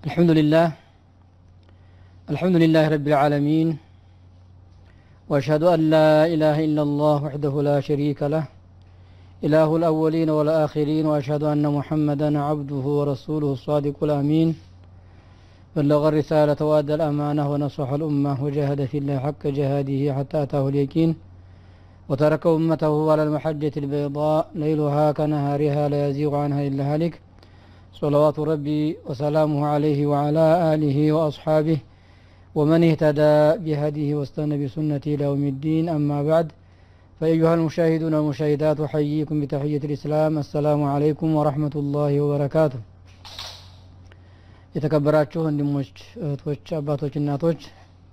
الحمد لله الحمد لله رب العالمين وأشهد أن لا إله إلا الله وحده لا شريك له إله الأولين والآخرين وأشهد أن محمدا عبده ورسوله الصادق الأمين بلغ الرسالة وأدى الأمانة ونصح الأمة وجاهد في الله حق جهاده حتى أتاه اليقين وترك أمته على المحجة البيضاء ليلها كنهارها لا يزيغ عنها إلا هالك صلوات ربي وسلامه عليه وعلى آله وأصحابه ومن اهتدى بهديه واستنى بسنته إلى يوم الدين أما بعد فأيها المشاهدون والمشاهدات أحييكم بتحية الإسلام السلام عليكم ورحمة الله وبركاته የተከበራችሁ ወንድሞች እህቶች አባቶች እናቶች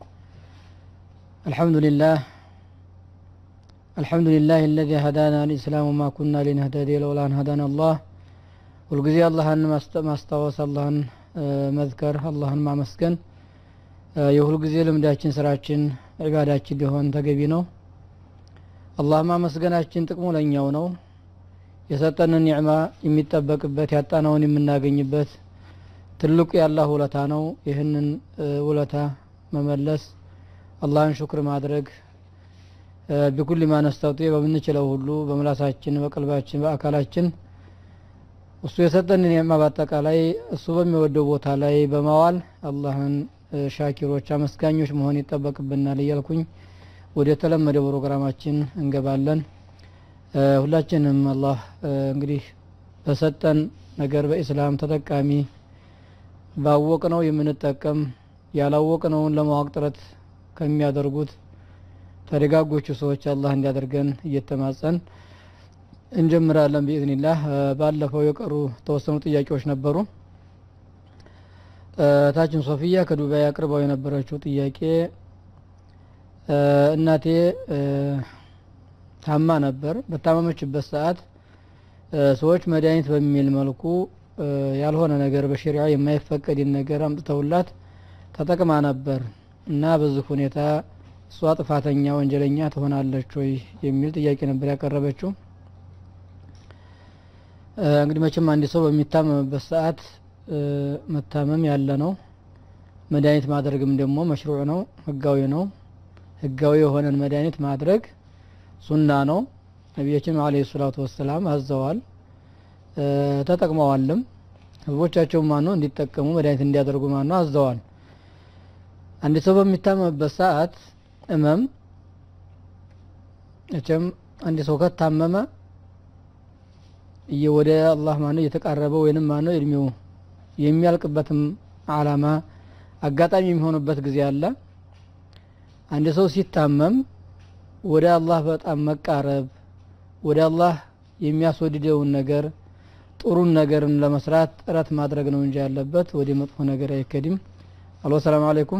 አልሐምዱሊላህ አልሐምዱሊላህ الذي هدانا الإسلام وما كنا لنهتدي لولا أن هدانا الله ሁልጊዜ አላህን ማስታወስ አላህን መዝከር አላህን ማመስገን የሁልጊዜ ልምዳችን ስራችን ዒባዳችን ሊሆን ተገቢ ነው አላህ ማመስገናችን ጥቅሙ ለኛው ነው የሰጠንን ኒዕማ የሚጠበቅበት ያጣነውን የምናገኝበት ትልቁ የአላህ ውለታ ነው ይህንን ውለታ መመለስ አላህን ሹክር ማድረግ ቢኩል ማ ነስተጢ በምንችለው ሁሉ በምላሳችን በቀልባችን በአካላችን እሱ የሰጠን ኒዕማ በአጠቃላይ እሱ በሚወደው ቦታ ላይ በማዋል አላህን ሻኪሮች አመስጋኞች መሆን ይጠበቅብናል እያልኩኝ ወደ ተለመደ ፕሮግራማችን እንገባለን ሁላችንም አላህ እንግዲህ በሰጠን ነገር በኢስላም ተጠቃሚ ባወቅነው የምንጠቀም ያላወቅነውን ለማወቅ ጥረት ከሚያደርጉት ተደጋጎቹ ሰዎች አላህ እንዲያደርገን እየተማጸን እንጀምራለን ቢኢዝኒላህ ባለፈው የቀሩ ተወሰኑ ጥያቄዎች ነበሩ ታችን ሶፊያ ከዱባይ አቅርበው የነበረችው ጥያቄ እናቴ ታማ ነበር በታመመችበት ሰዓት ሰዎች መድኃኒት በሚል መልኩ ያልሆነ ነገር በሸሪዓ የማይፈቀድን ነገር አምጥተውላት ተጠቅማ ነበር እና በዚህ ሁኔታ እሷ ጥፋተኛ ወንጀለኛ ትሆናለች ወይ የሚል ጥያቄ ነበር ያቀረበችው እንግዲህ መቼም አንድ ሰው በሚታመምበት ሰዓት መታመም ያለ ነው መድኃኒት ማድረግም ደግሞ መሽሩዕ ነው ህጋዊ ነው ህጋዊ የሆነን መድኃኒት ማድረግ ሱና ነው ነቢያችን አለ ሰላቱ ወሰላም አዘዋል ተጠቅመዋልም ህዝቦቻቸው ማነው እንዲጠቀሙ መድኃኒት እንዲያደርጉ ማነው አዘዋል አንድ ሰው በሚታመምበት ሰዓት እመም እቸም አንድ ሰው ከታመመ ወደ አላህ ማነው እየተቃረበ ወይንም ማነው እድሜው የሚያልቅበትም አላማ አጋጣሚ የሚሆንበት ጊዜ አለ አንድ ሰው ሲታመም ወደ አላህ በጣም መቃረብ ወደ አላህ የሚያስወድደውን ነገር ጥሩን ነገርን ለመስራት ጥረት ማድረግ ነው እንጂ ያለበት ወደ መጥፎ ነገር አይከድም አሎ ሰላም አለይኩም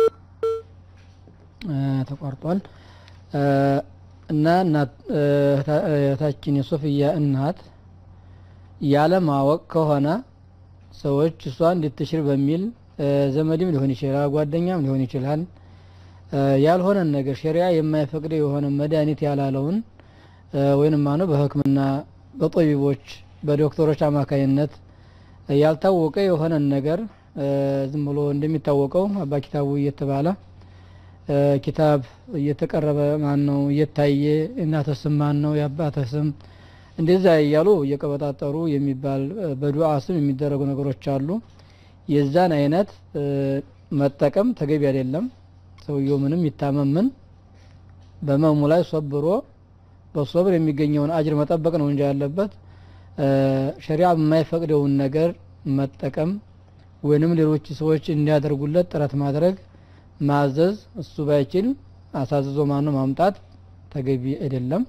ተቋርጧል እና እህታችን የሶፍያ እናት ያለማወቅ ከሆነ ሰዎች እሷ እንድትሽር በሚል ዘመድም ሊሆን ይችላል ጓደኛም ሊሆን ይችላል ያልሆነን ነገር ሸሪያ የማይፈቅደው የሆነ መድኃኒት ያላለውን ወይንም ማነው በህክምና በጦቢቦች በዶክተሮች አማካይነት ያልታወቀ የሆነን ነገር ዝም ብሎ እንደሚታወቀው አባ ኪታቡ እየተባለ ኪታብ እየተቀረበ ማን ነው እየታየ እናተ ስም ማን ነው የአባተ ስም እንደዛ እያሉ እየቀበጣጠሩ የሚባል በዱዓ ስም የሚደረጉ ነገሮች አሉ የዛን አይነት መጠቀም ተገቢ አይደለም ሰውየው ምንም ይታመምን በመሙ ላይ ሶብሮ በሶብር የሚገኘውን አጅር መጠበቅ ነው እንጂ ያለበት ሸሪዓ የማይፈቅደውን ነገር መጠቀም ወይንም ሌሎች ሰዎች እንዲያደርጉለት ጥረት ማድረግ ማዘዝ እሱ ባይችል አሳዝዞ ማኑ ማምጣት ተገቢ አይደለም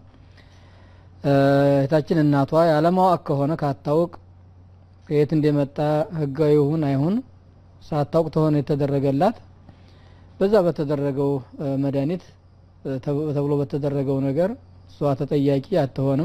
እህታችን እናቷ ያለማወቅ ከሆነ ካታውቅ ከየት እንደመጣ ህጋዊ ይሁን አይሁን ሳታውቅ ተሆነ የተደረገላት በዛ በተደረገው መድኃኒት ተብሎ በተደረገው ነገር እሷ ተጠያቂ አትሆንም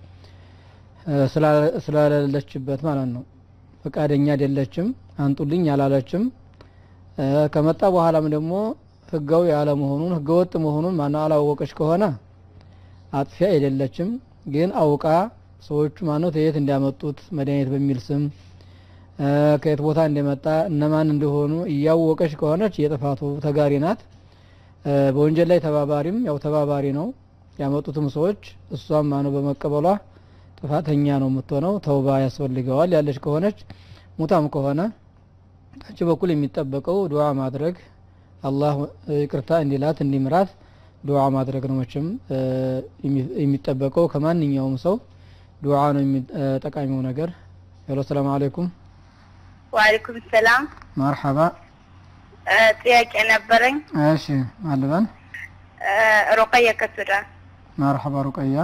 ስላለለችበት ማለት ነው ፈቃደኛ አይደለችም አንጡልኝ አላለችም ከመጣ በኋላም ደግሞ ህጋዊ አለመሆኑን ህገወጥ መሆኑን ማና አላወቀች ከሆነ አጥፊ አይደለችም ግን አውቃ ሰዎቹ ማነው ተየት እንዲያመጡት መድኃኒት በሚል ስም ከየት ቦታ እንደመጣ እነማን እንደሆኑ እያወቀች ከሆነች የጥፋቱ ተጋሪ ናት። በወንጀል ላይ ተባባሪም ያው ተባባሪ ነው። ያመጡትም ሰዎች እሷም ማነው በመቀበሏ ጥፋተኛ ነው የምትሆነው። ተውባ ያስፈልገዋል ያለች ከሆነች ሙታም ከሆነ ታች በኩል የሚጠበቀው ዱዓ ማድረግ አላህ ይቅርታ እንዲላት እንዲምራት ዱዓ ማድረግ ነው። መቼም የሚጠበቀው ከማንኛውም ሰው ዱዓ ነው ጠቃሚው ነገር። ሄሎ ሰላም አለይኩም። ወአለይኩም ሰላም። መርሐባ። ጥያቄ ነበረኝ። እሺ ማልበን ሩቀየ ከሱዳን። መርሐባ ሩቀያ።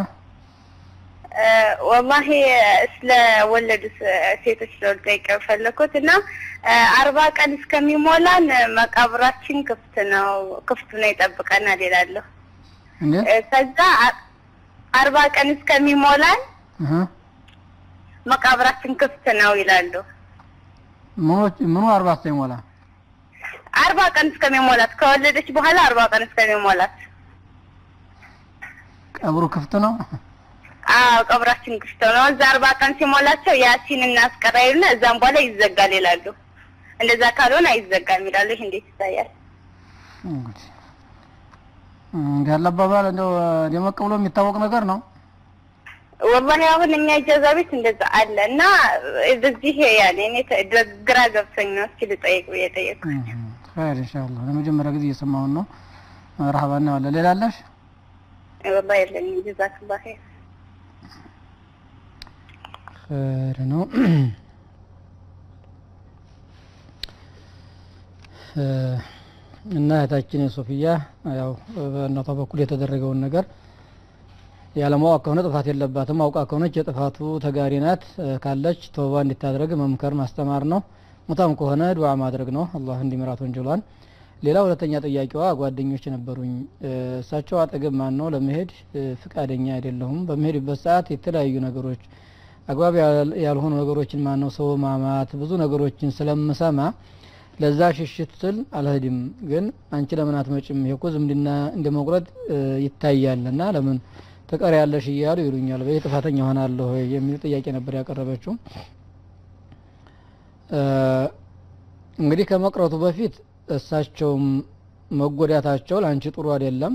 ወላሂ ስለ ወለዱ ሴቶች ነው ልጠይቅ የፈለኩት እና አርባ ቀን እስከሚሞላን መቃብራችን ክፍት ነው ክፍት ነው ይጠብቀናል ይላለሁ። ከዛ አርባ ቀን እስከሚሞላን መቃብራችን ክፍት ነው ይላሉ። ምኑ አርባ እስከሚሞላ አርባ ቀን እስከሚሞላት ከወለደች በኋላ አርባ ቀን እስከሚሞላት ቀብሩ ክፍት ነው። አዎ ቀብራችን ክፍት ነው። እዛ አርባ ቀን ሲሞላቸው ያሲን እናስቀራዩና እዛም በኋላ ይዘጋል ይላሉ። እንደዛ ካልሆነ አይዘጋም ይላሉ። ይህ እንዴት ይታያል? እንዲህ ያለ አባባል እንደው ደመቅ ብሎ የሚታወቅ ነገር ነው። ወላሂ አሁን እኛ ኢጃዛ ቤት እንደዛ አለ እና በዚህ ያኔ እኔ ግራ ገብቶኝ ነው እስኪ ልጠይቅ ብዬ ጠየቅኩ። ኸይር ኢንሻአላህ ለመጀመሪያ ጊዜ እየሰማሁን ነው። መርሐባ እናዋለን። ሌላ አለሽ? ወላሂ የለኝም። ጀዛክላህ ኸይር ኸይር ነው። እና እህታችን ሶፊያ ያው በእናቷ በኩል የተደረገውን ነገር ያለማወቅ ከሆነ ጥፋት የለባትም። አውቃ ከሆነች የጥፋቱ ተጋሪ ናት። ካለች ተውባ እንድታደርግ መምከር ማስተማር ነው። ሙታም ከሆነ ዱዓ ማድረግ ነው፣ አላህ እንዲምራት ወንጀሏን። ሌላ ሁለተኛ ጥያቄዋ ጓደኞች ነበሩኝ። እሳቸው አጠገብ ማን ነው ለመሄድ ፍቃደኛ አይደለሁም። በመሄድበት ሰዓት የተለያዩ ነገሮች አግባብ ያልሆኑ ነገሮችን ማን ነው ሰው ማማት፣ ብዙ ነገሮችን ስለምሰማ ለዛ ሽሽት ስል አልሄድም። ግን አንቺ ለምን አትመጭም? ይሄ እኮ ዝምድና እንደ መቁረጥ ይታያልና ለምን ትቀር ያለሽ እያሉ ይሉኛል። በይ ጥፋተኛ ሆናለሁ የሚል ጥያቄ ነበር ያቀረበችው። እንግዲህ ከመቅረቱ በፊት እሳቸውም መጎዳታቸው ለአንቺ ጥሩ አይደለም።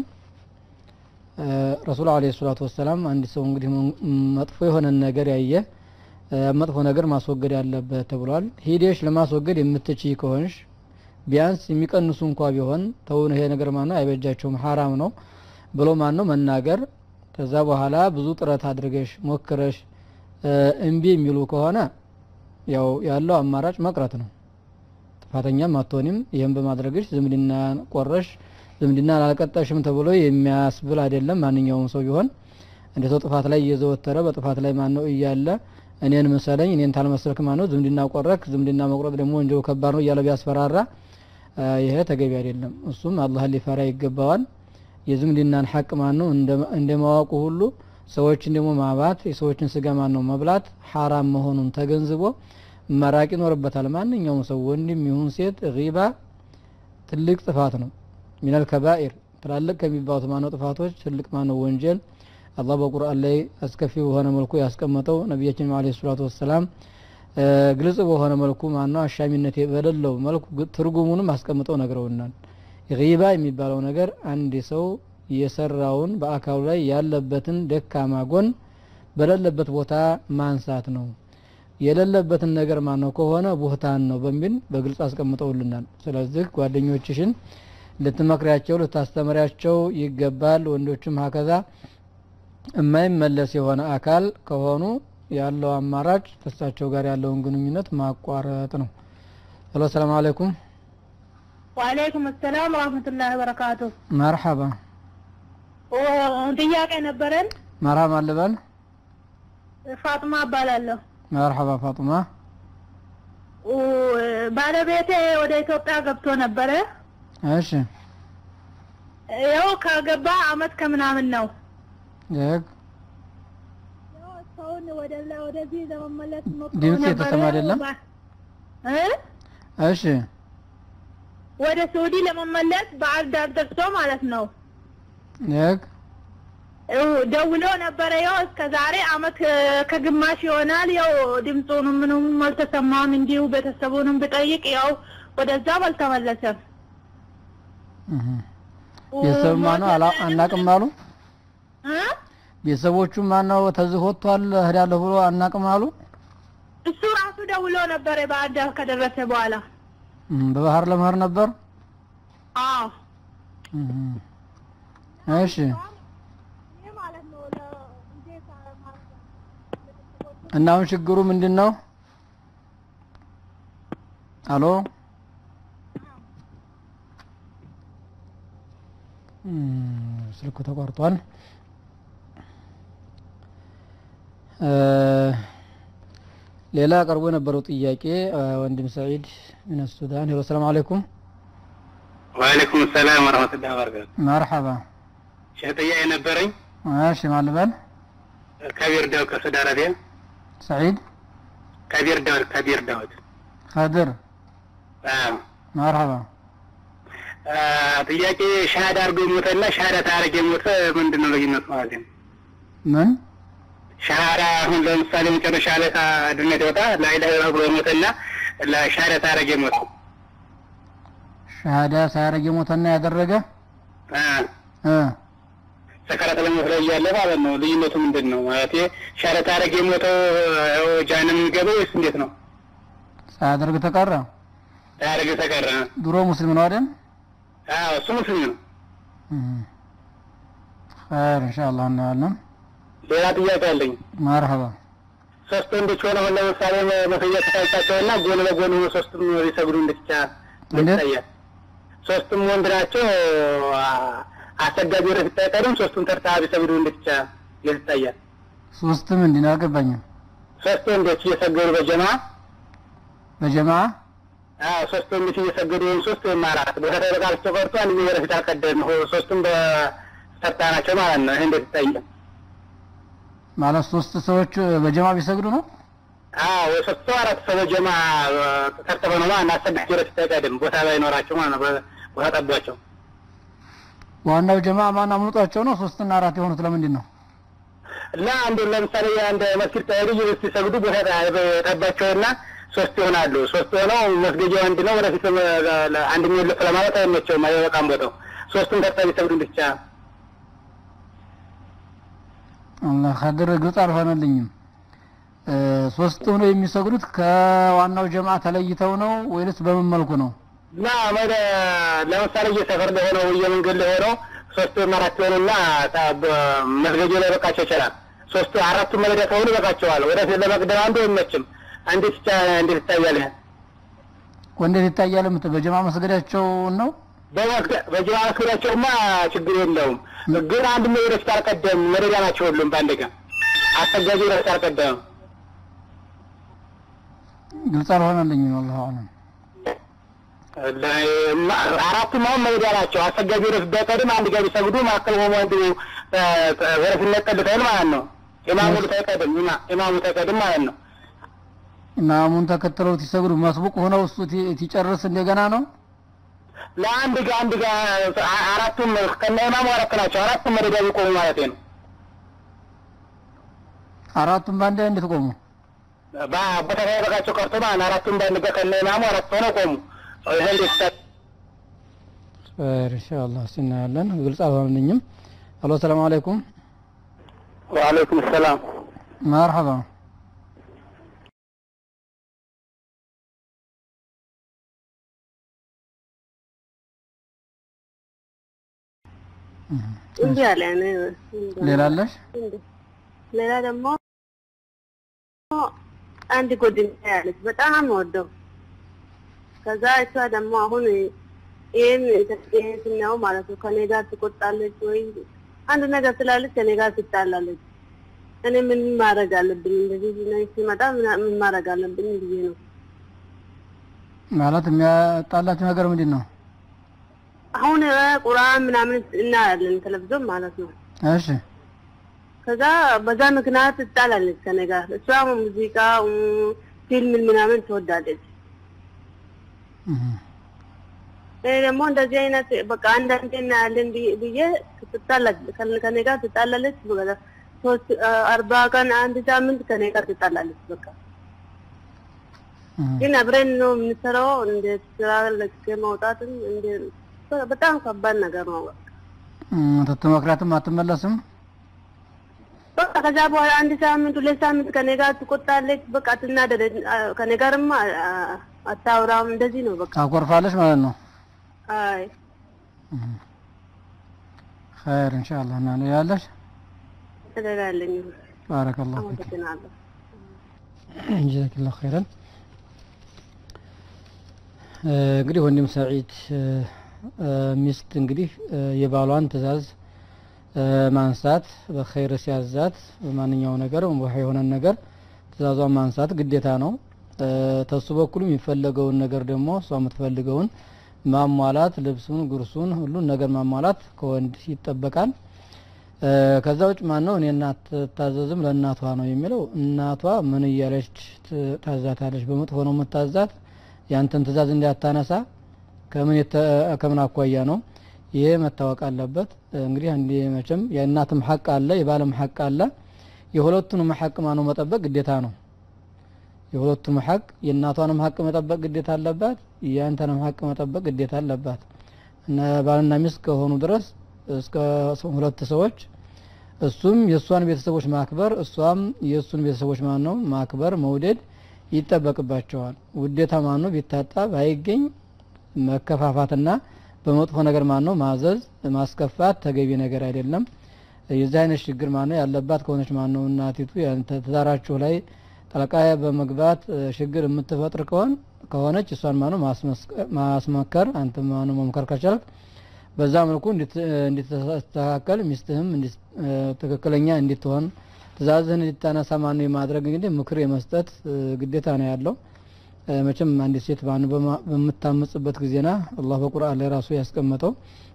ረሱል አለይሂ ሰላቱ ወሰላም አንድ ሰው እንግዲህ መጥፎ የሆነን ነገር ያየ መጥፎ ነገር ማስወገድ ያለበት ተብሏል። ሂደሽ ለማስወገድ የምትችይ ከሆንሽ ቢያንስ የሚቀንሱ እንኳ ቢሆን ተውን ይሄ ነገር ማነው አይበጃቸውም ሀራም ነው ብሎ ማን ነው መናገር ከዛ በኋላ ብዙ ጥረት አድርገሽ ሞክረሽ እምቢ የሚሉ ከሆነ ያው ያለው አማራጭ መቅረት ነው። ጥፋተኛም አትሆንም። ይህም በማድረግሽ ዝምድና ቆረሽ ዝምድና አላልቀጠሽም ተብሎ የሚያስብል አይደለም። ማንኛውም ሰው ቢሆን እንደ ሰው ጥፋት ላይ እየዘወተረ በጥፋት ላይ ማን ነው እያለ እኔን መሰለኝ እኔን ታልመሰልክ ማን ነው ዝምድና ቆረክ፣ ዝምድና መቁረጥ ደግሞ ወንጀሉ ከባድ ነው እያለ ቢያስፈራራ ይሄ ተገቢ አይደለም። እሱም አላህን ሊፈራ ይገባዋል። የዝምድናን ሐቅ ማን ነው እንደ ማወቁ ሁሉ ሰዎችን ደግሞ ማባት የሰዎችን ስጋ ማን ነው መብላት ሐራም መሆኑን ተገንዝቦ መራቅ ይኖርበታል። ማንኛውም ሰው ወንድም ይሁን ሴት ሪባ ትልቅ ጥፋት ነው። ሚነል ከባኢር ትላልቅ ከሚባሉት ማነው ጥፋቶች ትልቅ ማነው ወንጀል አላህ በቁርአን ላይ አስከፊ በሆነ መልኩ ያስቀመጠው ነቢያችን አለይሂ ሰላቱ ወሰላም ግልጽ በሆነ መልኩ ማነው አሻሚነት በሌለው መልኩ ትርጉሙንም አስቀምጠው ነግረውናል። ሪባ የሚባለው ነገር አንድ ሰው የሰራውን በአካሉ ላይ ያለበትን ደካማ ጎን በሌለበት ቦታ ማንሳት ነው። የሌለበትን ነገር ማነው ከሆነ ቡህታን ነው በሚል በግልጽ አስቀምጠውልናል። ስለዚህ ጓደኞችሽን ልትመክሪያቸው ልታስተምሪያቸው ይገባል። ወንዶችም ሀከዛ የማይመለስ የሆነ አካል ከሆኑ ያለው አማራጭ ከእሳቸው ጋር ያለውን ግንኙነት ማቋረጥ ነው። ሄሎ ሰላም አለይኩም። ወአለይኩም ሰላም ወራህመቱላሂ ወበረካቱ። መርሐባ ጥያቄ ነበረን። መርሐባ ልበል። ፋጥማ እባላለሁ። መርሐባ ፋጡማ። ባለቤቴ ወደ ኢትዮጵያ ገብቶ ነበረ። እሺ ያው ከገባ አመት ከምናምን ነው። ደግ ያው ሰውን ወደ ወደዚህ ለመመለስ ሞክሮ ድምፅ ነበረ። የተሰማ አይደለም? እ እሺ ወደ ሳውዲ ለመመለስ ባህር ዳር ደርሶ ማለት ነው። ደግ ደውሎ ነበረ። ያው እስከ ዛሬ አመት ከግማሽ ይሆናል። ያው ድምፁንም ምንም አልተሰማም። እንዲሁ ቤተሰቡንም ብጠይቅ ያው ወደዛም አልተመለሰም። እህ። ቤተሰብ ማነው አላ- አናቅም አሉ። እ? ቤተሰቦቹ ማነው ተዝህ ወጥቷል እሄዳለሁ ብሎ አናቅም አሉ። እሱ ራሱ ደውሎ ነበረ ባህር ዳር ከደረሰ በኋላ። እህ፣ በባህር ለመሄድ ነበር። አዎ እህ። እሺ እና አሁን ችግሩ ምንድን ነው? አሎ እም፣ ስልኩ ተቋርጧል። እ፣ ሌላ ቀርቦ የነበረው ጥያቄ እ፣ ወንድም ሰዒድ ምን ሱዳን። ሄሎ ሰላም አለይኩም። ወአለይኩም ሰላም ወረህመቱላሂ ወበረካቱ። መርሐባ። ሼህ ጥያቄ ነበረኝ። እሺ ማልበል ከቢር ዳውድ ከሳውዲ አረቢያ። ሰዒድ ከቢር ዳውድ ከቢር ዳውድ። ከድር አዎ። መርሐባ። አ፣ ጥያቄ ሻሃዳ አድርጎ የሞተና ሻሃዳ ታረግ የሞተ ምንድን ነው ልዩነቱ ማለት ነው? ምን ሻሃዳ አሁን ለምሳሌ መጨረሻ ላይ ድነት ይወጣ ላኢላሀ ኢለላህ ብሎ የሞተና ለሻሃዳ ታረግ የሞተ ሸሃዳ ሳያረግ የሞተና ያደረገ አ፣ እ ሰከራት ለሞት ላይ እያለ ማለት ነው። ልዩነቱ ምንድን ነው ማለት ሻሃዳ ታረግ የሞተው ያው ጃሃንም የሚገባው ወይስ እንዴት ነው? ሳያደርግ ተቀረ። ታረግ ተቀረ። ድሮ ሙስሊም ነው አይደል? አዎ እሱ ሙስሊም ነው። ኸይር ኢንሻአላህ እናያለን። ሌላ ጥያቄ አለኝ። መርሐባ ሶስት ወንዶች ሆነው ለምሳሌ መሰየት ታይታቸውና ጎን ለጎን ሆኖ ሶስቱም ሊሰግዱ እንድትቻ እንዴት? ይታያል። ሶስቱም ወንድ ናቸው። አ- አሰጋጅ ወደ ፊት አይቀርም። ሶስቱም ተርታ ቢሰግዱ እንድትቻ ይታያል። ሶስትም እንዲህ ነው አልገባኝም። ሶስት ወንዶች እየሰገዱ በጀማ በጀማዓ አዎ፣ ሶስት ወንዶች እየሰገዱ ወይም ሶስት ወይም አራት ቦታ ተበቃልቸው ቀርቶ አንድ ወደ ፊት አልቀደም ሆ- ሶስቱም በተርታ ናቸው ማለት ነው። ይህ እንዴት ይታያል? ማለት ሶስት ሰዎች በጀማ ቢሰግዱ ነው። አዎ ሶስት ሰው አራት ሰው በጀማ ተርተበ ነው ማለት ነው። አሰጋጅ ወደ ፊት አይቀድም ቦታ ላይ ኖራቸው ማለት ነው። በ- ቦታ ጠቧቸው ዋናው ጀማ ማን አምልጧቸው ነው ሶስትና አራት የሆኑት ለምንድን ነው? እና አንዱ ለምሳሌ አንድ መስጊድ ተሄዱ ሲሰግዱ ቦታ ጠባቸውና ሶስት ይሆናሉ። ሶስት ሆነው መስገጃ አንድ ነው። ወደፊት አንድ የሚወለፍ ለማለት አይመቸውም፣ አይበቃም ቦታው። ሶስቱም ተርታ ቢሰግዱ ብቻ አላህ ከድር ግልጽ አልሆነልኝም። እ፣ ሶስት ሆነው የሚሰግዱት ከዋናው ጀማ ተለይተው ነው ወይንስ በምን መልኩ ነው? እና ወደ ለምሳሌ እየሰፈር ላይ ሆነው እየመንገድ ላይ ሆነው ሶስት ወይም አራት የሆኑና መስገጃ ላይ በቃቸው ይችላል። ሶስቱ አራቱ መለዳ ከሆኑ ይበቃቸዋል። ወደፊት ለመቅደም አንዱ አይመችም። እንዴት ይቻ እንዴት ይታያል? ይሄ ወንዴት ይታያል? ምት በጀማ መስገዳቸው ነው። በጅማ መስገዳቸውማ ችግር የለውም። ግን አንድ ወደፊት አልቀደም መደዳ ናቸው ሁሉም በአንድ ቀን አሰጋጅ ወደፊት አልቀደም ግልጽ አልሆነልኝም። አላሁ አለም። አራቱም አሁን መሄዳ ናቸው። አሰጋጅ ወደፊት በቀድም አንድ ጋር ቢሰግዱ መካከል ሆኖ አንዱ ወደፊት ነቀልታል ማለት ነው። ኢማሙ ተቀድም ኢማሙ ተቀድም ማለት ነው። ኢማሙን ተከትለው ሲሰግዱ መስቡቅ ሆነው እሱ ቲ- ሲጨርስ እንደገና ነው። ለአንድ ጋ አንድ ጋ አራቱም ከነ ኢማሙ አራት ናቸው። አራቱም መደዳ ቢቆሙ ማለት ነው። አራቱም በአንድ ላይ እንዴት ቆሙ? ቦታ ሳይበቃቸው ቀርቶ ማለት ነው። አራቱም በአንድ ጋ ከነ ኢማሙ አራት ሆነው ቆሙ። ይሄ እንዴት ይታ- ኸይር ኢንሻአላህ እስቲ እናያለን። ግልጽ አልሆነልኝም። አሎ ሰላም አለይኩም። ወአለይኩም ሰላም መርሐባ እንዲህ አለ ሌላ አለሽ? ሌላ ደግሞ አንድ ጓደኛ ያለች በጣም ወደው ከዛ እሷ ደግሞ አሁን ይህን ይህን ስናየው ማለት ነው ከኔ ጋር ትቆጣለች ወይ አንድ ነገር ስላለች ከኔ ጋር ትጣላለች። እኔ ምን ማድረግ አለብኝ? እንደዚህ ነገር ሲመጣ ምን- ምን ማድረግ አለብኝ ብዬ ነው። ማለት የሚያጣላችሁ ነገር ምንድን ነው? አሁን እ ቁርአን ምናምን እናያለን ቴሌቪዥን ማለት ነው። እሺ ከዛ በዛ ምክንያት ትጣላለች ከኔ ጋር። እሷ ሙዚቃ እ ፊልም ምናምን ትወዳለች። እህ። እኔ ደግሞ እንደዚህ አይነት በቃ አንዳንዴ እናያለን ብዬ- ብዬ ትጣላለች ከነ- ከኔ ጋር ትጣላለች። በቃ ሶስት አርባ ቀን አንድ ሳምንት ከኔ ጋር ትጣላለች። በቃ እህ። ግን አብረን ነው የምንሰራው። እንደ ስራ ለቅቄ መውጣትም እንደ በጣም ከባድ ነገር ነው። እም፣ ትትመክራትም አትመለስም። በቃ ከዛ በኋላ አንድ ሳምንት ሁለት ሳምንት ከኔ ጋር ትቆጣለች። በቃ ትናደደች። አ- ከኔ ጋርማ አ- አታውራም። እንደዚህ ነው በቃ ታኮርፋለች ማለት ነው። አይ ኸይር ኢንሻአላህ እና ነው ያለሽ። ተደላለኝ። ባረከላሁ ፊክ አመሰግናለሁ። ጀዛከላሁ ኸይረን። እ፣ እንግዲህ ወንድም ሰዒድ እ፣ እ፣ ሚስት እንግዲህ እ፣ የባሏን ትእዛዝ እ፣ ማንሳት በኸይር ሲያዛት በማንኛው ነገር ውሃ የሆነን ነገር ትእዛዟን ማንሳት ግዴታ ነው። እ፣ ተሱ በኩል የሚፈለገውን ነገር ደግሞ እሷ የምትፈልገውን ማሟላት፣ ልብሱን፣ ጉርሱን፣ ሁሉን ነገር ማሟላት ከወንድ ይጠበቃል። እ፣ ከዛ ውጭ ማን ነው እኔ እናት ትታዘዝም ለእናቷ ነው የሚለው እናቷ ምን እያለች ት- ታዛታለች በመጥፎ ነው የምታዛት ያንተን ትእዛዝ እንዳታነሳ ከምን የተ- ከምን አኳያ ነው ይሄ መታወቅ አለበት እንግዲህ አንዴ መቼም የእናትም ሀቅ አለ የባልም ሀቅ አለ የሁለቱንም ሀቅ ማነው መጠበቅ ግዴታ ነው የሁለቱም ሀቅ የእናቷንም ሀቅ መጠበቅ ግዴታ አለባት የአንተንም ሀቅ መጠበቅ ግዴታ አለባት እነ ባልና ሚስት ከሆኑ ድረስ እስከ ሁለት ሰዎች እሱም የእሷን ቤተሰቦች ማክበር እሷም የእሱን ቤተሰቦች ማን ነው ማክበር መውደድ ይጠበቅባቸዋል ውዴታ ማን ነው ቢታጣ ባይገኝ መከፋፋትና በመጥፎ ነገር ማን ነው ማዘዝ ማስከፋት ተገቢ ነገር አይደለም የዚህ አይነት ችግር ማን ነው ያለባት ከሆነች ማን ነው እናቲቱ ያንተ ትዳራችሁ ላይ ጠለቃ በመግባት እ፣ ችግር የምትፈጥር ከሆን ከሆነች እሷን ማን ነው ማስመስከ- ማስመከር አንተ ማን ነው መምከር ከቻልክ በዛ መልኩ እንድት- እንድትስተካከል ሚስትህም እንዲስ- እ፣ ትክክለኛ እንድትሆን ትእዛዝህን እንድታነሳ ማን ነው የማድረግ እንግዲህ ምክር የመስጠት እ፣ ግዴታ ነው ያለው እ፣ መቼም አንዲት ሴት ማን ነው በማ- በምታምጽበት ጊዜና አላህ በቁርአን ላይ ራሱ ያስቀመጠው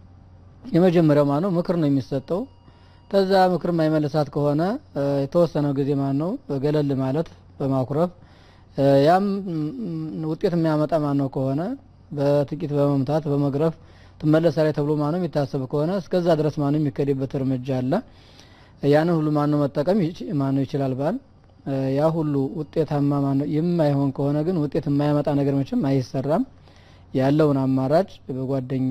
የመጀመሪያው ማን ነው ምክር ነው የሚሰጠው ከዛ ምክር የማይመልሳት ከሆነ እ፣ የተወሰነው ጊዜ ማን ነው ገለል ማለት በማኩረፍ እ፣ ያም ም፣ ውጤት የሚያመጣ ማን ነው ከሆነ በጥቂት በመምታት በመግረፍ ትመለሳለች ተብሎ ማነው የሚታሰብ ከሆነ እስከዛ ድረስ ማነው የሚከድበት እርምጃ አለ ያንን ሁሉ ማነው መጠቀም ይች- ማነው ይችላል ባል እ፣ ያ ሁሉ ውጤታማ ማነው የማይሆን ከሆነ ግን ውጤት የማያመጣ ነገር መቼም አይሰራም ያለውን አማራጭ በጓደኛ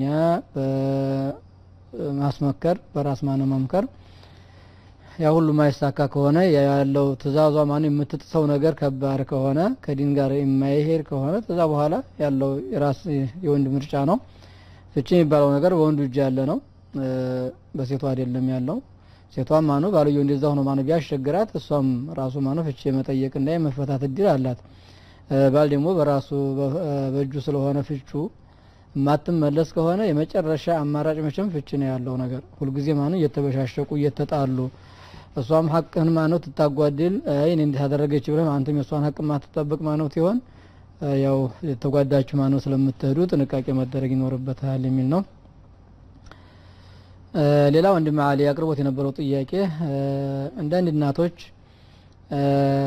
በማስመከር በራስ ማነው መምከር ያ ሁሉ ማይሳካ ከሆነ ያለው ትእዛዟ ማነው የምትጥሰው ነገር ከባድ ከሆነ ከዲን ጋር የማይሄድ ከሆነ ከዛ በኋላ ያለው የራስ የወንድ ምርጫ ነው ፍቺ የሚባለው ነገር በወንዱ እጅ ያለ ነው እ፣ በሴቷ አይደለም ያለው ሴቷም ማነው ባልየው እንደዛ ሆኖ ማነው ቢያስቸግራት እሷም ራሱ ማነው ፍቺ የመጠየቅና የመፈታት እድል አላት እ፣ ባል ደግሞ በራሱ በ- እ፣ በእጁ ስለሆነ ፍቹ የማትመለስ ከሆነ የመጨረሻ አማራጭ መቼም ፍቺ ነው ያለው ነገር ሁልጊዜ ማነው እየተበሻሸቁ እየተጣሉ እሷም ሀቅህን ማነው ትታጓድል አይ እኔ እንዲህ አደረገች ብለህ አንተም የእሷን ሀቅ ማትጠብቅ ማነው ሲሆን እ፣ ያው የተጓዳችሁ ማነው ስለምትሄዱ ጥንቃቄ መደረግ ይኖርበታል የሚል ነው እ፣ ሌላ ወንድም አሊ አቅርቦት የነበረው ጥያቄ እ፣ አንዳንድ እናቶች እ፣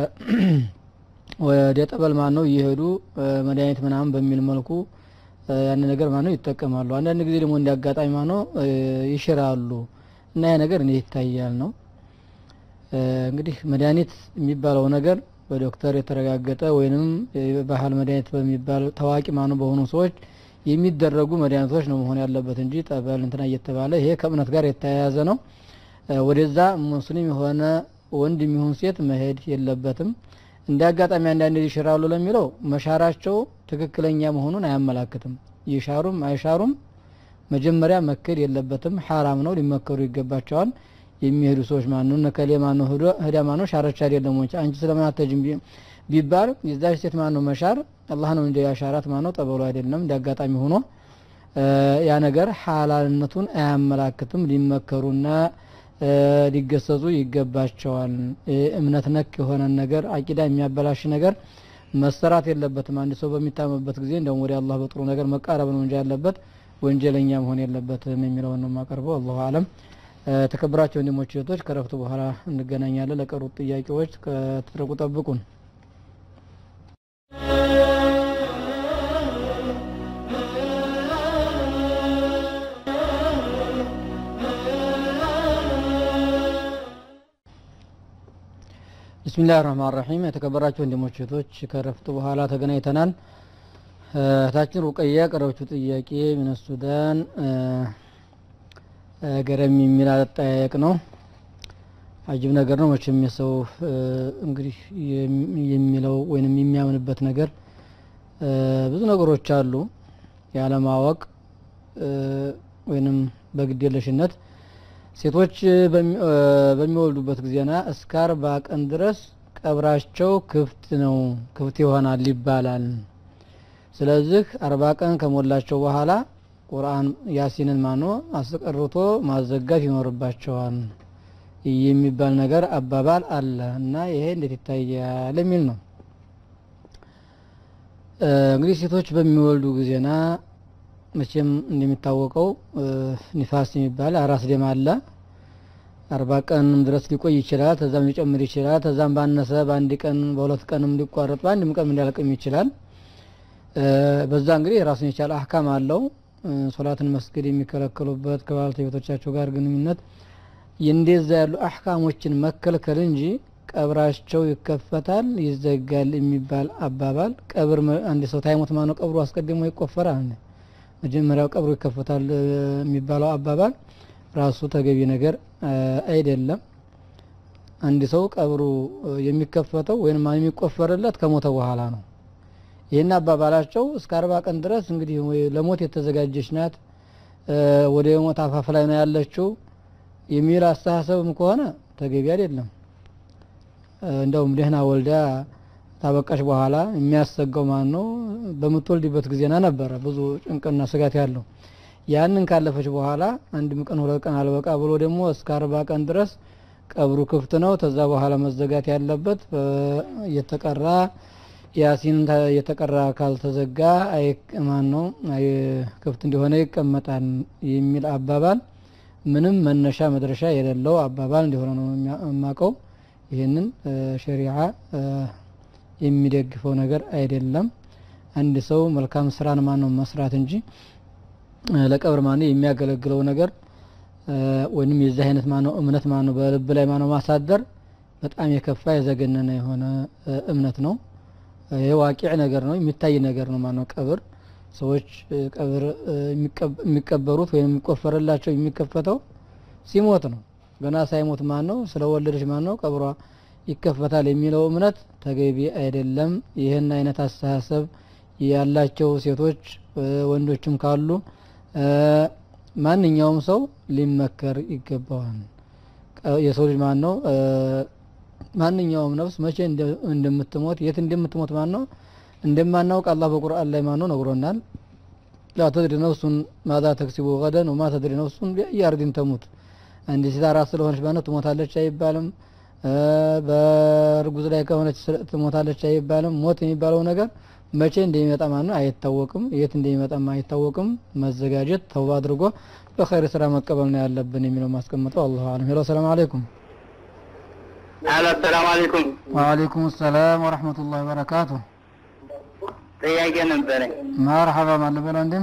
ወደ ጠበል ማን ነው እየሄዱ እ፣ መድኃኒት ምናምን በሚል መልኩ እ፣ ያን ነገር ማነው ይጠቀማሉ አንዳንድ ጊዜ ደግሞ እንደ አጋጣሚ ማነው እ፣ ይሽራሉ እና ያ ነገር እንዴት ይታያል ነው እ፣ እንግዲህ መድኃኒት የሚባለው ነገር በዶክተር የተረጋገጠ ወይንም የባህል መድኃኒት በሚባል ታዋቂ ማኑ በሆኑ ሰዎች የሚደረጉ መድኃኒቶች ነው መሆን ያለበት እንጂ ጠበል እንትና እየተባለ ይሄ ከእምነት ጋር የተያያዘ ነው እ፣ ወደዛ ሙስሊም የሆነ ወንድ የሚሆን ሴት መሄድ የለበትም እንደ አጋጣሚ አንዳንድ ይሽራሉ ለሚለው መሻራቸው ትክክለኛ መሆኑን አያመላክትም ይሻሩም አይሻሩም መጀመሪያ መከድ የለበትም ሐራም ነው ሊመከሩ ይገባቸዋል የሚሄዱ ሰዎች ማኑ ነከሌ ማኑ ሄዶ ሄዳ ማኑ ሻረች አይደለም ወይ አንቺ ስለምን አትሄጂም ቢ- ቢባል የዛች ሴት ማኑ መሻር አላህ ነው እንጂ ያሻራት ማኑ ጠበሉ አይደለም እንደ አጋጣሚ ሆኖ እ፣ ያ ነገር ሐላልነቱን አያመላክትም ሊመከሩና እ፣ ሊገሰጹ ይገባቸዋል እ፣ እምነት ነክ የሆነ ነገር አቂዳ የሚያበላሽ ነገር መሰራት የለበትም አንድ ሰው በሚታመበት ጊዜ እንደውም ወደ አላህ በጥሩ ነገር መቃረብ ነው እንጂ ያለበት ወንጀለኛ መሆን የለበትም የሚለውን ነው የማቀርበው አላሁ አለም እ፣ ተከብራቸው ወንድሞች እህቶች ከረፍቱ በኋላ እንገናኛለን ለቀሩት ጥያቄዎች ከትርቁ ጠብቁን ብስሚላህ ራህማን ራሒም የተከበራችሁ ወንድሞች እህቶች ከረፍት በኋላ ተገናኝተናል እ፣ እህታችን ሩቀያ ያቀረበችው ጥያቄ ምን ሱዳን እ፣ እ፣ ገረም የሚል አጠያየቅ ነው አጅብ ነገር ነው መቼም የሰው እ፣ እንግዲህ የሚ- የሚለው ወይንም የሚያምንበት ነገር እ፣ ብዙ ነገሮች አሉ ያለማወቅ እ፣ ወይንም በግዴለሽነት ሴቶች በሚ- እ፣ በሚወልዱበት ጊዜና እስከ አርባ ቀን ድረስ ቀብራቸው ክፍት ነው ክፍት ይሆናል ይባላል ስለዚህ አርባ ቀን ከሞላቸው በኋላ ቁርአን ያሲንን ማኖ አስቀርቶ ማዘጋት ይኖርባቸዋል የሚባል ነገር አባባል አለ እና ይሄ እንዴት ይታያል የሚል ነው እ፣ እንግዲህ ሴቶች በሚወልዱ ጊዜና መቼም እንደሚታወቀው እ፣ ኒፋስ የሚባል አራስ ደም አለ አርባ ቀንም ድረስ ሊቆይ ይችላል ተዛም ሊጨምር ይችላል ተዛም ባነሰ በአንድ ቀን በሁለት ቀንም ሊቋረጥ በአንድም ቀን ሊያልቅም ይችላል እ፣ በዛ እንግዲህ የራሱን የቻለ አህካም አለው እ፣ ሶላትን መስገድ የሚከለከሉበት ከባለቤቶቻቸው ጋር ግንኙነት እንደዛ ያሉ አህካሞችን መከልከል እንጂ ቀብራቸው ይከፈታል ይዘጋል የሚባል አባባል ቀብር መ- አንድ ሰው ታይሞት ማነው ቀብሩ አስቀድሞ ይቆፈራል መጀመሪያው ቀብሩ ይከፈታል እ፣ የሚባለው አባባል ራሱ ተገቢ ነገር እ፣ አይደለም አንድ ሰው ቀብሩ እ፣ የሚከፈተው ወይም የሚቆፈርለት ከሞተ በኋላ ነው ይህን አባባላቸው እስከ አርባ ቀን ድረስ እንግዲህ ወይ ለሞት የተዘጋጀች ናት እ፣ ወደ ሞት አፋፍ ላይ ነው ያለችው የሚል አስተሳሰብም ከሆነ ተገቢ አይደለም እ፣ እንደውም ደህና ወልዳ ታበቃሽ በኋላ የሚያሰጋው ማን ነው በምትወልድበት ጊዜና ነበረ ብዙ ጭንቅና ስጋት ያለው ያንን ካለፈች በኋላ አንድም ቀን ሁለት ቀን አልበቃ ብሎ ደግሞ እስከ አርባ ቀን ድረስ ቀብሩ ክፍት ነው ተዛ በኋላ መዘጋት ያለበት እ፣ እየተቀራ ያሲን ተ- እየተቀራ ካልተዘጋ አይ ማን ነው አይ ክፍት እንደሆነ ይቀመጣል የሚል አባባል ምንም መነሻ መድረሻ የሌለው አባባል እንደሆነ ነው የሚያ- የማውቀው ይህንን እ፣ ሸሪዓ እ፣ የሚደግፈው ነገር አይደለም አንድ ሰው መልካም ስራን ማን ነው መስራት እንጂ እ፣ ለቀብር ማን ነው የሚያገለግለው ነገር እ፣ ወይንም የዚህ አይነት ማነው እምነት ማነው በልብ ላይ ማነው ማሳደር በጣም የከፋ የዘገነነ የሆነ እ፣ እምነት ነው ይህ ዋቂዕ ነገር ነው የሚታይ ነገር ነው ማነው ቀብር ሰዎች እ፣ ቀብር እ፣ የሚቀብ- የሚቀበሩት ወይም የሚቆፈርላቸው የሚከፈተው ሲሞት ነው ገና ሳይሞት ማን ነው ስለ ወለደች ማን ነው ቀብሯ ይከፈታል የሚለው እምነት ተገቢ አይደለም ይህን አይነት አስተሳሰብ ያላቸው ሴቶች እ፣ ወንዶችም ካሉ እ፣ ማንኛውም ሰው ሊመከር ይገባዋል ቀ- የሰው ልጅ ማን ነው እ፣ ማንኛውም ነፍስ መቼ እንደ- እንደምትሞት የት እንደምትሞት ማን ነው እንደማናውቅ አላህ በቁርአን ላይ ማን ነው ነግሮናል ላ ተድሪ ነፍሱን ማዛ ተክሲቡ ገደን ወማ ተድሪ ነፍሱን ቢአይ አርዲን ተሙት አንድ ሴት አራስ ስለሆነች ማን ነው ትሞታለች አይባልም እ፣ በእርጉዝ ላይ ከሆነች ስለ- ትሞታለች አይባልም ሞት የሚባለው ነገር መቼ እንደሚመጣ ማን ነው አይታወቅም የት እንደሚመጣም አይታወቅም መዘጋጀት ተውባ አድርጎ በኸይር ስራ መቀበል ነው ያለብን የሚለው ማስቀምጠው አላሁ አለም ሄሎ ሰላም አለይኩም አሎ ሰላም አለይኩም ወአለይኩም ሰላም ወረህመቱላሂ ወበረካቱ ጥያቄ ነበረኝ መርሐባ ማለበል ወንድም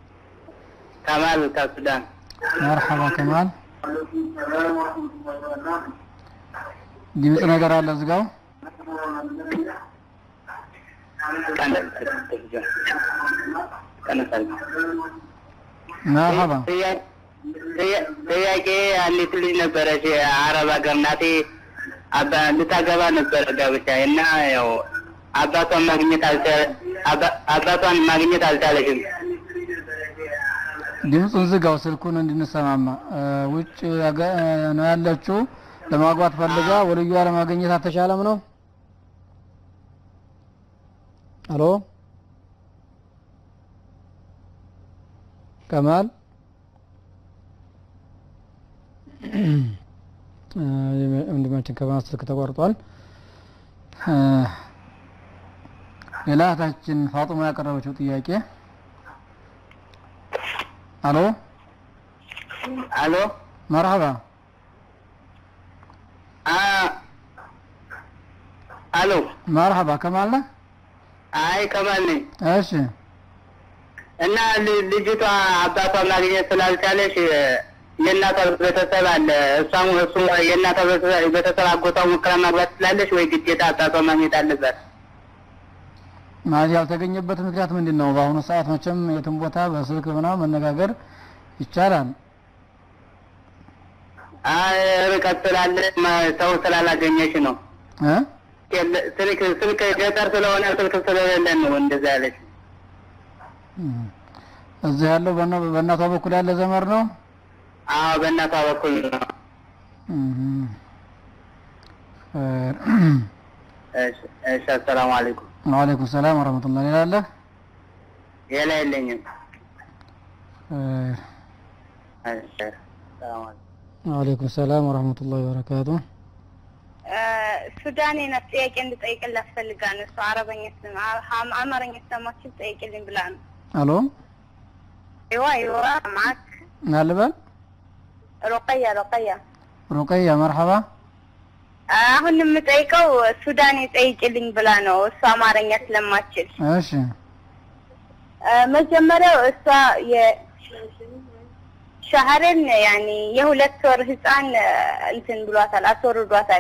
ከማል ከሱዳን መርሐባ ከማል ድምፅ ነገር አለ እዝጋው መርሐባ ጥያቄ አንዲት ልጅ ነበረች አረብ ሀገር ናቴ አባ ልታገባ ነበረ ጋብቻ እና ያው አባቷን ማግኘት አልቻለ አባ- አባቷን ማግኘት አልቻለችም። ድምፁን ዝጋው ስልኩን እንድንሰማማ እ፣ ውጭ ያገ- እ፣ ነው ያለችው ለማግባት ፈልጋ ወልዩዋ ለማግኘት አልተቻለም ነው አሎ ከማል እ፣ ወንድማችን ከማል ስልክ ተቋርጧል እ፣ ሌላ እህታችን ፋጡማ ያቀረበችው ጥያቄ አሎ አሎ መርሐባ አ አሎ መርሐባ ከማል ነህ አይ ከማል ነኝ እሺ እና ል- ልጅቷ አባቷ ማግኘት ስላልቻለች የእናቷ ቤተሰብ አለ። እሷም እሱ የእናቷ ቤተሰብ ቤተሰብ አጎቷ ሙከራ ማግባት ትችላለች ወይ ግዴታ አባቷ ማግኘት አለባት? ማለት ያልተገኘበት ምክንያት ምንድን ነው? በአሁኑ ሰዓት መቼም የትም ቦታ በስልክ ምናምን መነጋገር ይቻላል። አይ ርቀት ስላለ ማ- ሰው ስላላገኘች ነው። እ? የለ- ስልክ ስልክ ገጠር ስለሆነ ስልክ ስለሌለን ነው እንደዛ ያለች። እም። እዚህ ያለው በእና- በእናቷ በኩል ያለ ዘመር ነው። አዎ በእናቷ በኩል ነው። እም። ኸይር። እሺ እሺ፣ አሰላሙ አለይኩም። ወአለይኩም ሰላም ወረህመቱላህ ሌላ አለ? ሌላ የለኝም። ኸይር። እሺ፣ ሰላም አለይኩም። ወአለይኩም ሰላም ወረህመቱላህ ወበረካቱ። ሱዳኔ ናት። ጥያቄ እንድጠይቅላት ፈልጋ ነው። እሷ አረበኛ ስም አ- አማርኛ ሰማችን ጠይቅልኝ ብላ ነው። አሎ ይዋ ይዋ ማክ ናልበል ሩቀያ ሩቀያ ሩቀያ መርሐባ። አሁን የምጠይቀው ሱዳኔ ጠይቅልኝ ብላ ነው። እሷ አማርኛ ስለማችል እሺ አ፣ መጀመሪያው እሷ የሻህርን ያኒ የሁለት ወር ህፃን አ፣ እንትን ብሏታል፣ አስወርዷታል።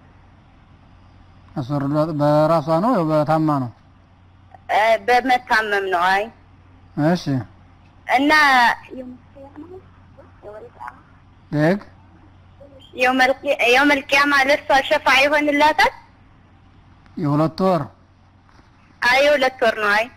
አስወርዷት በራሷ ነው ያው በታማ ነው? አ፣ በመታመም ነው። አይ እሺ እና ደግ የውመል ቂያማ ለእሷ ሸፋ ይሆንላታል። የሁለት ወር አይ የሁለት ወር ነው። አይ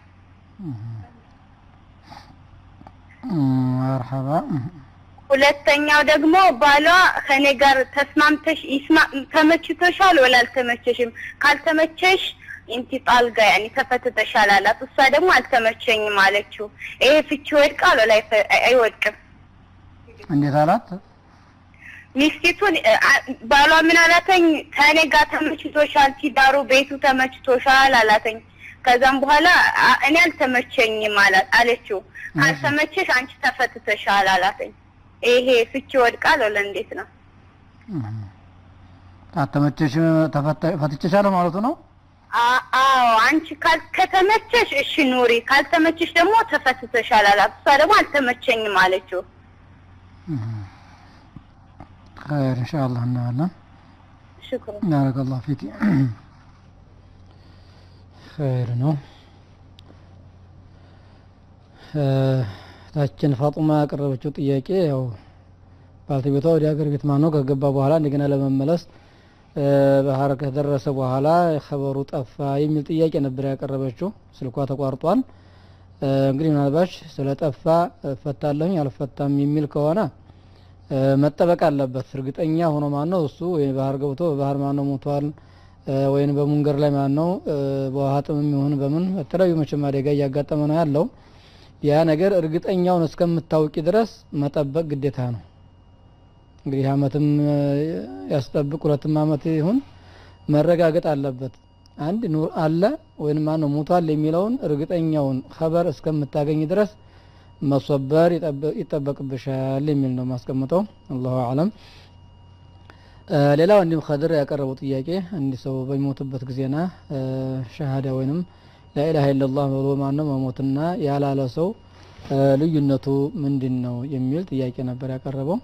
መርሐባ። ሁለተኛው ደግሞ ባሏ ከኔ ጋር ተስማምተሽ ይስማ ተመችቶሻል ወላ አልተመቸሽም? ካልተመቸሽ ኢንቲ ጣልጋ ያኒ ተፈትተሻል አላት። እሷ ደግሞ አልተመቸኝም አለችው። ይሄ ፍቺ ይወድቃል ወላ አይፈ- አይወድቅም? እንዴት አላት? ሚስቲቱን እ፣ አ- ባሏ ምን አላተኝ? ከኔ ጋር ተመችቶሻል፣ ትዳሩ ቤቱ ተመችቶሻል አላተኝ። ከዛም በኋላ አ- እኔ አልተመቸኝም አላት አለችው። ካልተመቸሽ አንቺ ተፈትተሻል አላተኝ። ይሄ ፍቺ ይወድቃል ወላ እንዴት ነው? ካተመቸሽ ተፈታ- ፈትቼሻለሁ ማለቱ ነው? አ- አዎ አንቺ ካል ከተመቸሽ እሺ ኑሪ፣ ካልተመቸሽ ደግሞ ተፈትተሻል አላት። እሷ ደግሞ አልተመቸኝም አለችው። ኸይር ኢንሻአላህ እናያለን። ሽክሩ ባረከላሁ ፊኪ። ኸይር ነው። እ፣ ታችን ፋጡማ ያቀረበችው ጥያቄ ያው ባልተቤቷ ወደ ሀገር ቤት ማነው ከገባ በኋላ እንደገና ለመመለስ እ፣ ባህር ከደረሰ በኋላ ኸበሩ ጠፋ የሚል ጥያቄ ነበር ያቀረበችው። ስልኳ ተቋርጧል። እ፣ እንግዲህ ምናልባች ስለ ጠፋ እፈታለሁኝ አልፈታም የሚል ከሆነ እ፣ መጠበቅ አለበት። እርግጠኛ ሆኖ ማን ነው እሱ ወይ ባህር ገብቶ በባህር ማን ነው ሞቷል እ፣ ወይም በሙንገር ላይ ማን ነው እ፣ በውሃ ጥምም ይሁን በምን በተለያዩ መቼም አደጋ እያጋጠመ ነው ያለው። ያ ነገር እርግጠኛውን እስከምታውቂ ድረስ መጠበቅ ግዴታ ነው። እንግዲህ አመትም እ፣ ያስጠብቅ ሁለትም አመት ይሁን መረጋገጥ አለበት። አንድ ኑር አለ ወይም ማን ነው ሞቷል የሚለውን እርግጠኛውን ኸበር እስከምታገኝ ድረስ መሶበር ይጠበ- ይጠበቅብሻል የሚል ነው ማስቀምጠው። አላሁ አለም። እ፣ ሌላው እንዲሁም ከድር ያቀረበው ጥያቄ አንድ ሰው በሚሞትበት ጊዜና እ፣ ሸሃዳ ወይንም ላኢላሃ ኢለላህ ብሎ ማነው መሞትና ያላለ ሰው እ፣ ልዩነቱ ምንድን ነው የሚል ጥያቄ ነበር ያቀረበው።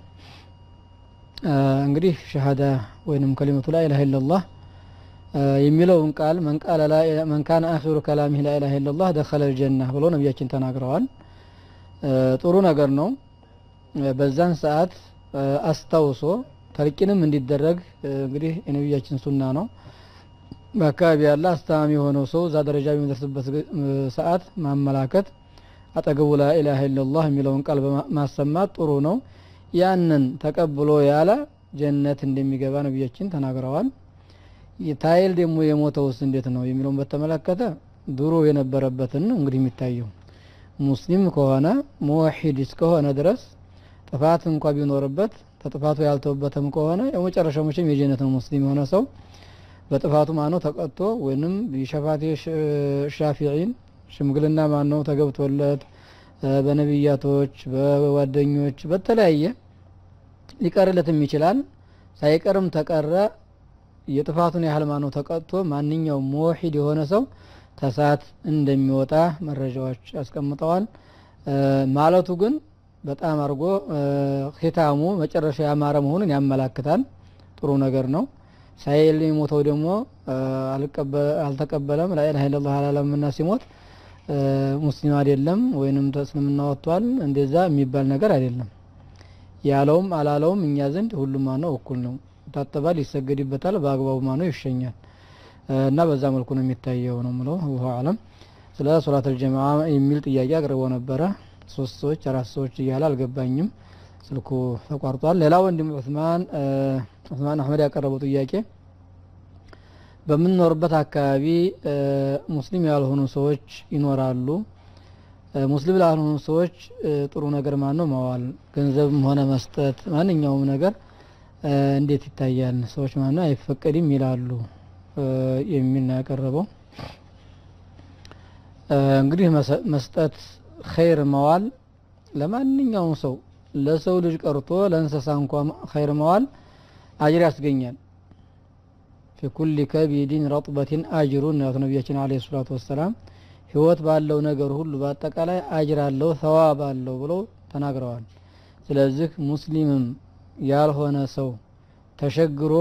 እ፣ እንግዲህ ሸሃዳ ወይንም ከሊመቱ ላኢላሃ ኢለላህ እ፣ የሚለውን ቃል መን ቃለ ላ- መን ካነ አኺሩ ከላሚህ ላኢላሃ ኢለላህ ደኸለ ልጀና ብሎ ነቢያችን ተናግረዋል። እ፣ ጥሩ ነገር ነው። እ፣ በዛን ሰዓት እ፣ አስታውሶ ተልቂንም እንዲደረግ እ፣ እንግዲህ የነቢያችን ሱና ነው። በአካባቢ ያለ አስተማሚ የሆነው ሰው እዛ ደረጃ በሚደርስበት ግ- እ፣ ሰዓት ማመላከት አጠገቡ ላኢላሃ ኢለላህ የሚለውን ቃል በማ- ማሰማት ጥሩ ነው። ያንን ተቀብሎ ያለ ጀነት እንደሚገባ ነቢያችን ተናግረዋል። ታይል ደግሞ የሞተውስ እንዴት ነው የሚለውን በተመለከተ ድሮ የነበረበትን ነው እንግዲህ የሚታየው ሙስሊም ከሆነ ሙወሒድ እስከሆነ ድረስ ጥፋት እንኳ ቢኖርበት ተጥፋቱ ያልተውበትም ከሆነ የመጨረሻው መቼም የጀነት ነው። ሙስሊም የሆነ ሰው በጥፋቱ ማነው ተቀጥቶ ወይንም ቢሸፋቴ ሻፊዒን ሽምግልና ማነው ተገብቶለት እ፣ በነቢያቶች በጓደኞች በተለያየ ሊቀርለትም ይችላል። ሳይቀርም ተቀረ የጥፋቱን ያህል ማነው ተቀጥቶ ማንኛውም ሙወሒድ የሆነ ሰው ተሳት እንደሚወጣ መረጃዎች አስቀምጠዋል። እ፣ ማለቱ ግን በጣም አድርጎ ኺታሙ መጨረሻ ያማረ መሆኑን ያመላክታል። ጥሩ ነገር ነው። ሳይል የሞተው ደግሞ አልተቀበለም ላኢላሀ ኢለላህ አላለምና ሲሞት ሙስሊም አይደለም ወይንም ተእስልምና ወጥቷል እንደዛ የሚባል ነገር አይደለም። ያለውም አላለውም እኛ ዘንድ ሁሉም ማነው እኩል ነው። ይታጠባል፣ ይሰገድበታል፣ በአግባቡ ማነው ይሸኛል እና በዛ መልኩ ነው የሚታየው ነው ምለው ወሁ አለም። ስለ ሶላተል ጀማዓ የሚል ጥያቄ አቅርቦ ነበረ። ሶስት ሰዎች አራት ሰዎች እያለ አልገባኝም፣ ስልኩ ተቋርጧል። ሌላ ወንድም ዑስማን ዑስማን አህመድ ያቀረበው ጥያቄ በምንኖርበት አካባቢ ሙስሊም ያልሆኑ ሰዎች ይኖራሉ። ሙስሊም ላልሆኑ ሰዎች ጥሩ ነገር ማን ነው መዋል፣ ገንዘብም ሆነ መስጠት፣ ማንኛውም ነገር እንዴት ይታያል? ሰዎች ማን ነው አይፈቀድም ይላሉ የሚል ነው ያቀረበው። እንግዲህ መስጠት ኸይር መዋል ለማንኛውም ሰው ለሰው ልጅ ቀርቶ ለእንስሳ እንኳ ኸይር መዋል አጅር ያስገኛል። ፊ ኩሊ ከቢድን ረጥበትን አጅሩን ነው ነቢያችን አለይሂ ሰላቱ ወሰላም ህይወት ባለው ነገር ሁሉ በአጠቃላይ አጅር አለው ሰዋብ አለው ብለው ተናግረዋል። ስለዚህ ሙስሊምም ያልሆነ ሰው ተሸግሮ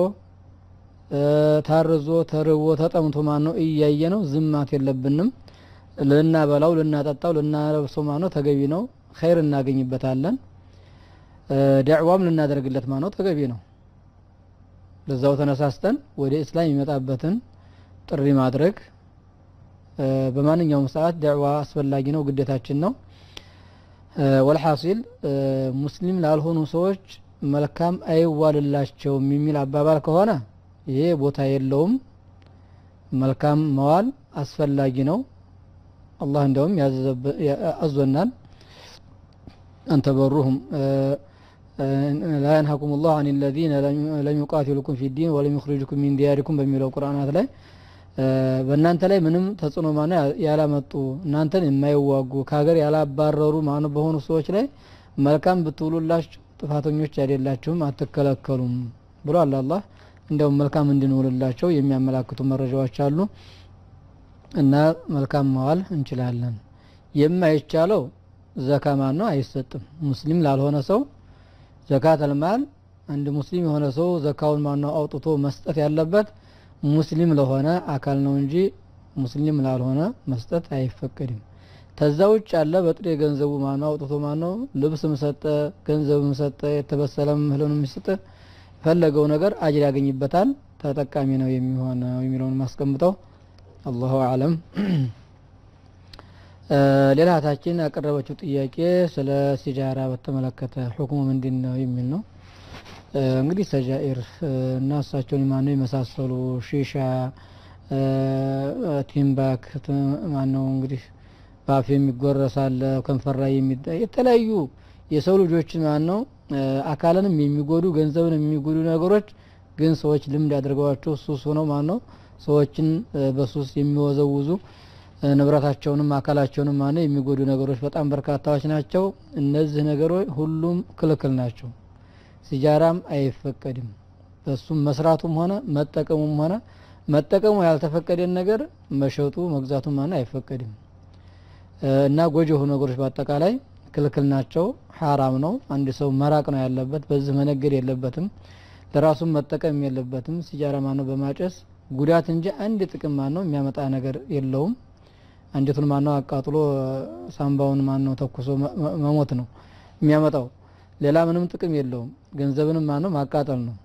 ታርዞ ተርቦ ተጠምቶ ማን ነው እያየ ነው ዝማት የለብንም። ልናበላው፣ ልናጠጣው፣ ልናለብሰው ማን ነው ተገቢ ነው። ኸይር እናገኝበታለን። ዳዕዋም ልናደርግለት ማን ነው ተገቢ ነው። በዛው ተነሳስተን ወደ እስላም የሚመጣበትን ጥሪ ማድረግ በማንኛውም ሰዓት ዳዕዋ አስፈላጊ ነው፣ ግዴታችን ነው። ወልሐሲል ሙስሊም ላልሆኑ ሰዎች መልካም አይዋልላቸውም የሚል አባባል ከሆነ ይሄ ቦታ የለውም። መልካም መዋል አስፈላጊ ነው። አላህ እንዲያውም አዞናል አንተበሩሁም ላ የንሀኩም ላሁ አን ለዚነ ለም ዩቃቲሉኩም ፊ ዲን ወለም ዩኽሪጅኩም ሚን ዲያሪኩም በሚለው ቁርአናት ላይ በእናንተ ላይ ምንም ተጽዕኖ ማነ ያላመጡ እናንተን የማይዋጉ ከሀገር ያላባረሩ ማኑ በሆኑ ሰዎች ላይ መልካም ብትውሉላችሁ ጥፋተኞች አይደላችሁም፣ አትከለከሉም ብሏል አላህ። እንዲያውም መልካም እንድንውልላቸው የሚያመላክቱ መረጃዎች አሉ እና መልካም መዋል እንችላለን። የማይቻለው ዘካ ማን ነው አይሰጥም። ሙስሊም ላልሆነ ሰው ዘካተል ማል አንድ ሙስሊም የሆነ ሰው ዘካውን ማነው አውጥቶ መስጠት ያለበት ሙስሊም ለሆነ አካል ነው እንጂ ሙስሊም ላልሆነ መስጠት አይፈቀድም። ተዛ ውጭ ያለ በጥሬ ገንዘቡ ማነው አውጥቶ ማነው ልብስም ሰጠ፣ ገንዘብም ሰጠ፣ የተበሰለም እህልንም ሰጠ፣ የፈለገው ነገር አጅር ያገኝበታል፣ ተጠቃሚ ነው የሚሆነው የሚለውን ማስቀምጠው አላሁ አለም። ሌላ እህታችን ያቀረበችው ጥያቄ ስለ ሲጃራ በተመለከተ ሁክሙ ምንድን ነው የሚል ነው። እንግዲህ ሰጃኢር እና እሳቸውን ማነው የመሳሰሉ ሺሻ፣ ቲምባክ ማነው እንግዲህ በአፍ የሚጎረሳለ ከንፈር ላይ የተለያዩ የሰው ልጆችን ማነው አካልንም የሚጎዱ ገንዘብን የሚጎዱ ነገሮች ግን ሰዎች ልምድ ያደርገዋቸው ሱስ ሆነው ማነው ሰዎችን በሱስ የሚወዘውዙ ንብረታቸውንም አካላቸውንም ማነው የሚጎዱ ነገሮች በጣም በርካታዎች ናቸው። እነዚህ ነገሮች ሁሉም ክልክል ናቸው። ሲጃራም አይፈቀድም። በሱም መስራቱም ሆነ መጠቀሙም ሆነ መጠቀሙ ያልተፈቀደን ነገር መሸጡ መግዛቱ ማነው አይፈቀድም እና ጎጂ የሆኑ ነገሮች በአጠቃላይ ክልክል ናቸው። ሐራም ነው። አንድ ሰው መራቅ ነው ያለበት። በዚህ መነገድ የለበትም። ለራሱም መጠቀም የለበትም። ሲጃራ ማነው በማጨስ ጉዳት እንጂ አንድ ጥቅም ማነው የሚያመጣ ነገር የለውም። አንጀቱን ማነው አቃጥሎ ሳምባውን ማነው ተኩሶ መሞት ነው የሚያመጣው። ሌላ ምንም ጥቅም የለውም። ገንዘብንም ማነው ማቃጠል ነው።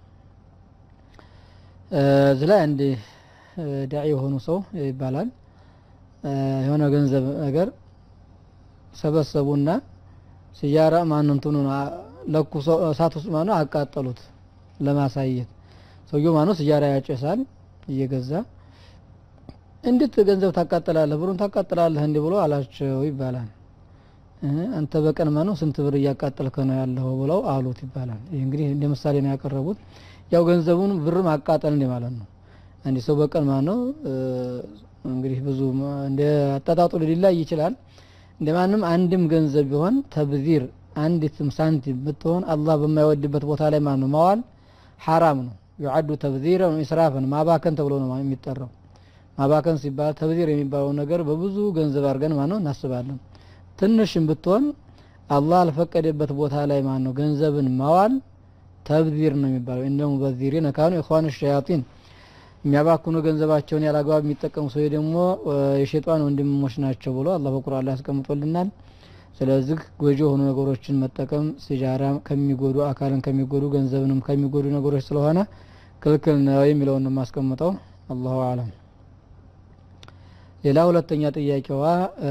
እዚህ ላይ አንድ ዳዒ የሆኑ ሰው ይባላል የሆነ ገንዘብ ነገር ሰበሰቡና ሲጃራ ማነው እንትኑ ለኩሶ እሳት ውስጥ ማነው አቃጠሉት ለማሳየት። ሰውየው ማነው ሲጃራ ያጨሳል እየገዛ እንዴት ገንዘብ ታቃጥላለህ? ብሩን ታቃጥላለህ እንዲህ ብሎ አላቸው ይባላል። አንተ በቀን ማነው ስንት ብር እያቃጠልከ ነው ያለው ብለው አሉት ይባላል። ይህ እንግዲህ እንደ ምሳሌ ነው ያቀረቡት። ያው ገንዘቡን ብር ማቃጠል እንዲህ ማለት ነው። አንድ ሰው በቀን ማነው እንግዲህ ብዙ እንደ አጣጣጡ ሊላይ ይችላል። እንደ ማንም አንድም ገንዘብ ቢሆን ተብዚር አንዲትም ሳንቲም ብትሆን አላህ በማይወድበት ቦታ ላይ ማነው ማዋል ሐራም ነው። ዩዓዱ ተብዚረን ኢስራፍን ማባከን ተብሎ ነው የሚጠራው። ማባከን ሲባል ተብዚር የሚባለው ነገር በብዙ ገንዘብ አድርገን ማነው እናስባለን። ትንሽም ብትሆን አላህ አልፈቀደበት ቦታ ላይ ማን ነው ገንዘብን ማዋል ተብዚር ነው የሚባለው። እንደ ሙበዚሪን ካኑ ኢኽዋን ሸያጢን የሚያባክኑ ገንዘባቸውን ያላግባብ የሚጠቀሙ ሰዎች ደግሞ የሸይጣን ወንድሞች ናቸው ብሎ አላህ በቁርአን ላይ ያስቀምጦልናል። ስለዚህ ጎጂ የሆኑ ነገሮችን መጠቀም ሲጃራ ከሚጎዱ አካልን ከሚጎዱ ገንዘብንም ከሚጎዱ ነገሮች ስለሆነ ክልክል ነው የሚለውን ነው የማስቀምጠው። አላሁ አለም። ሌላ ሁለተኛ ጥያቄዋ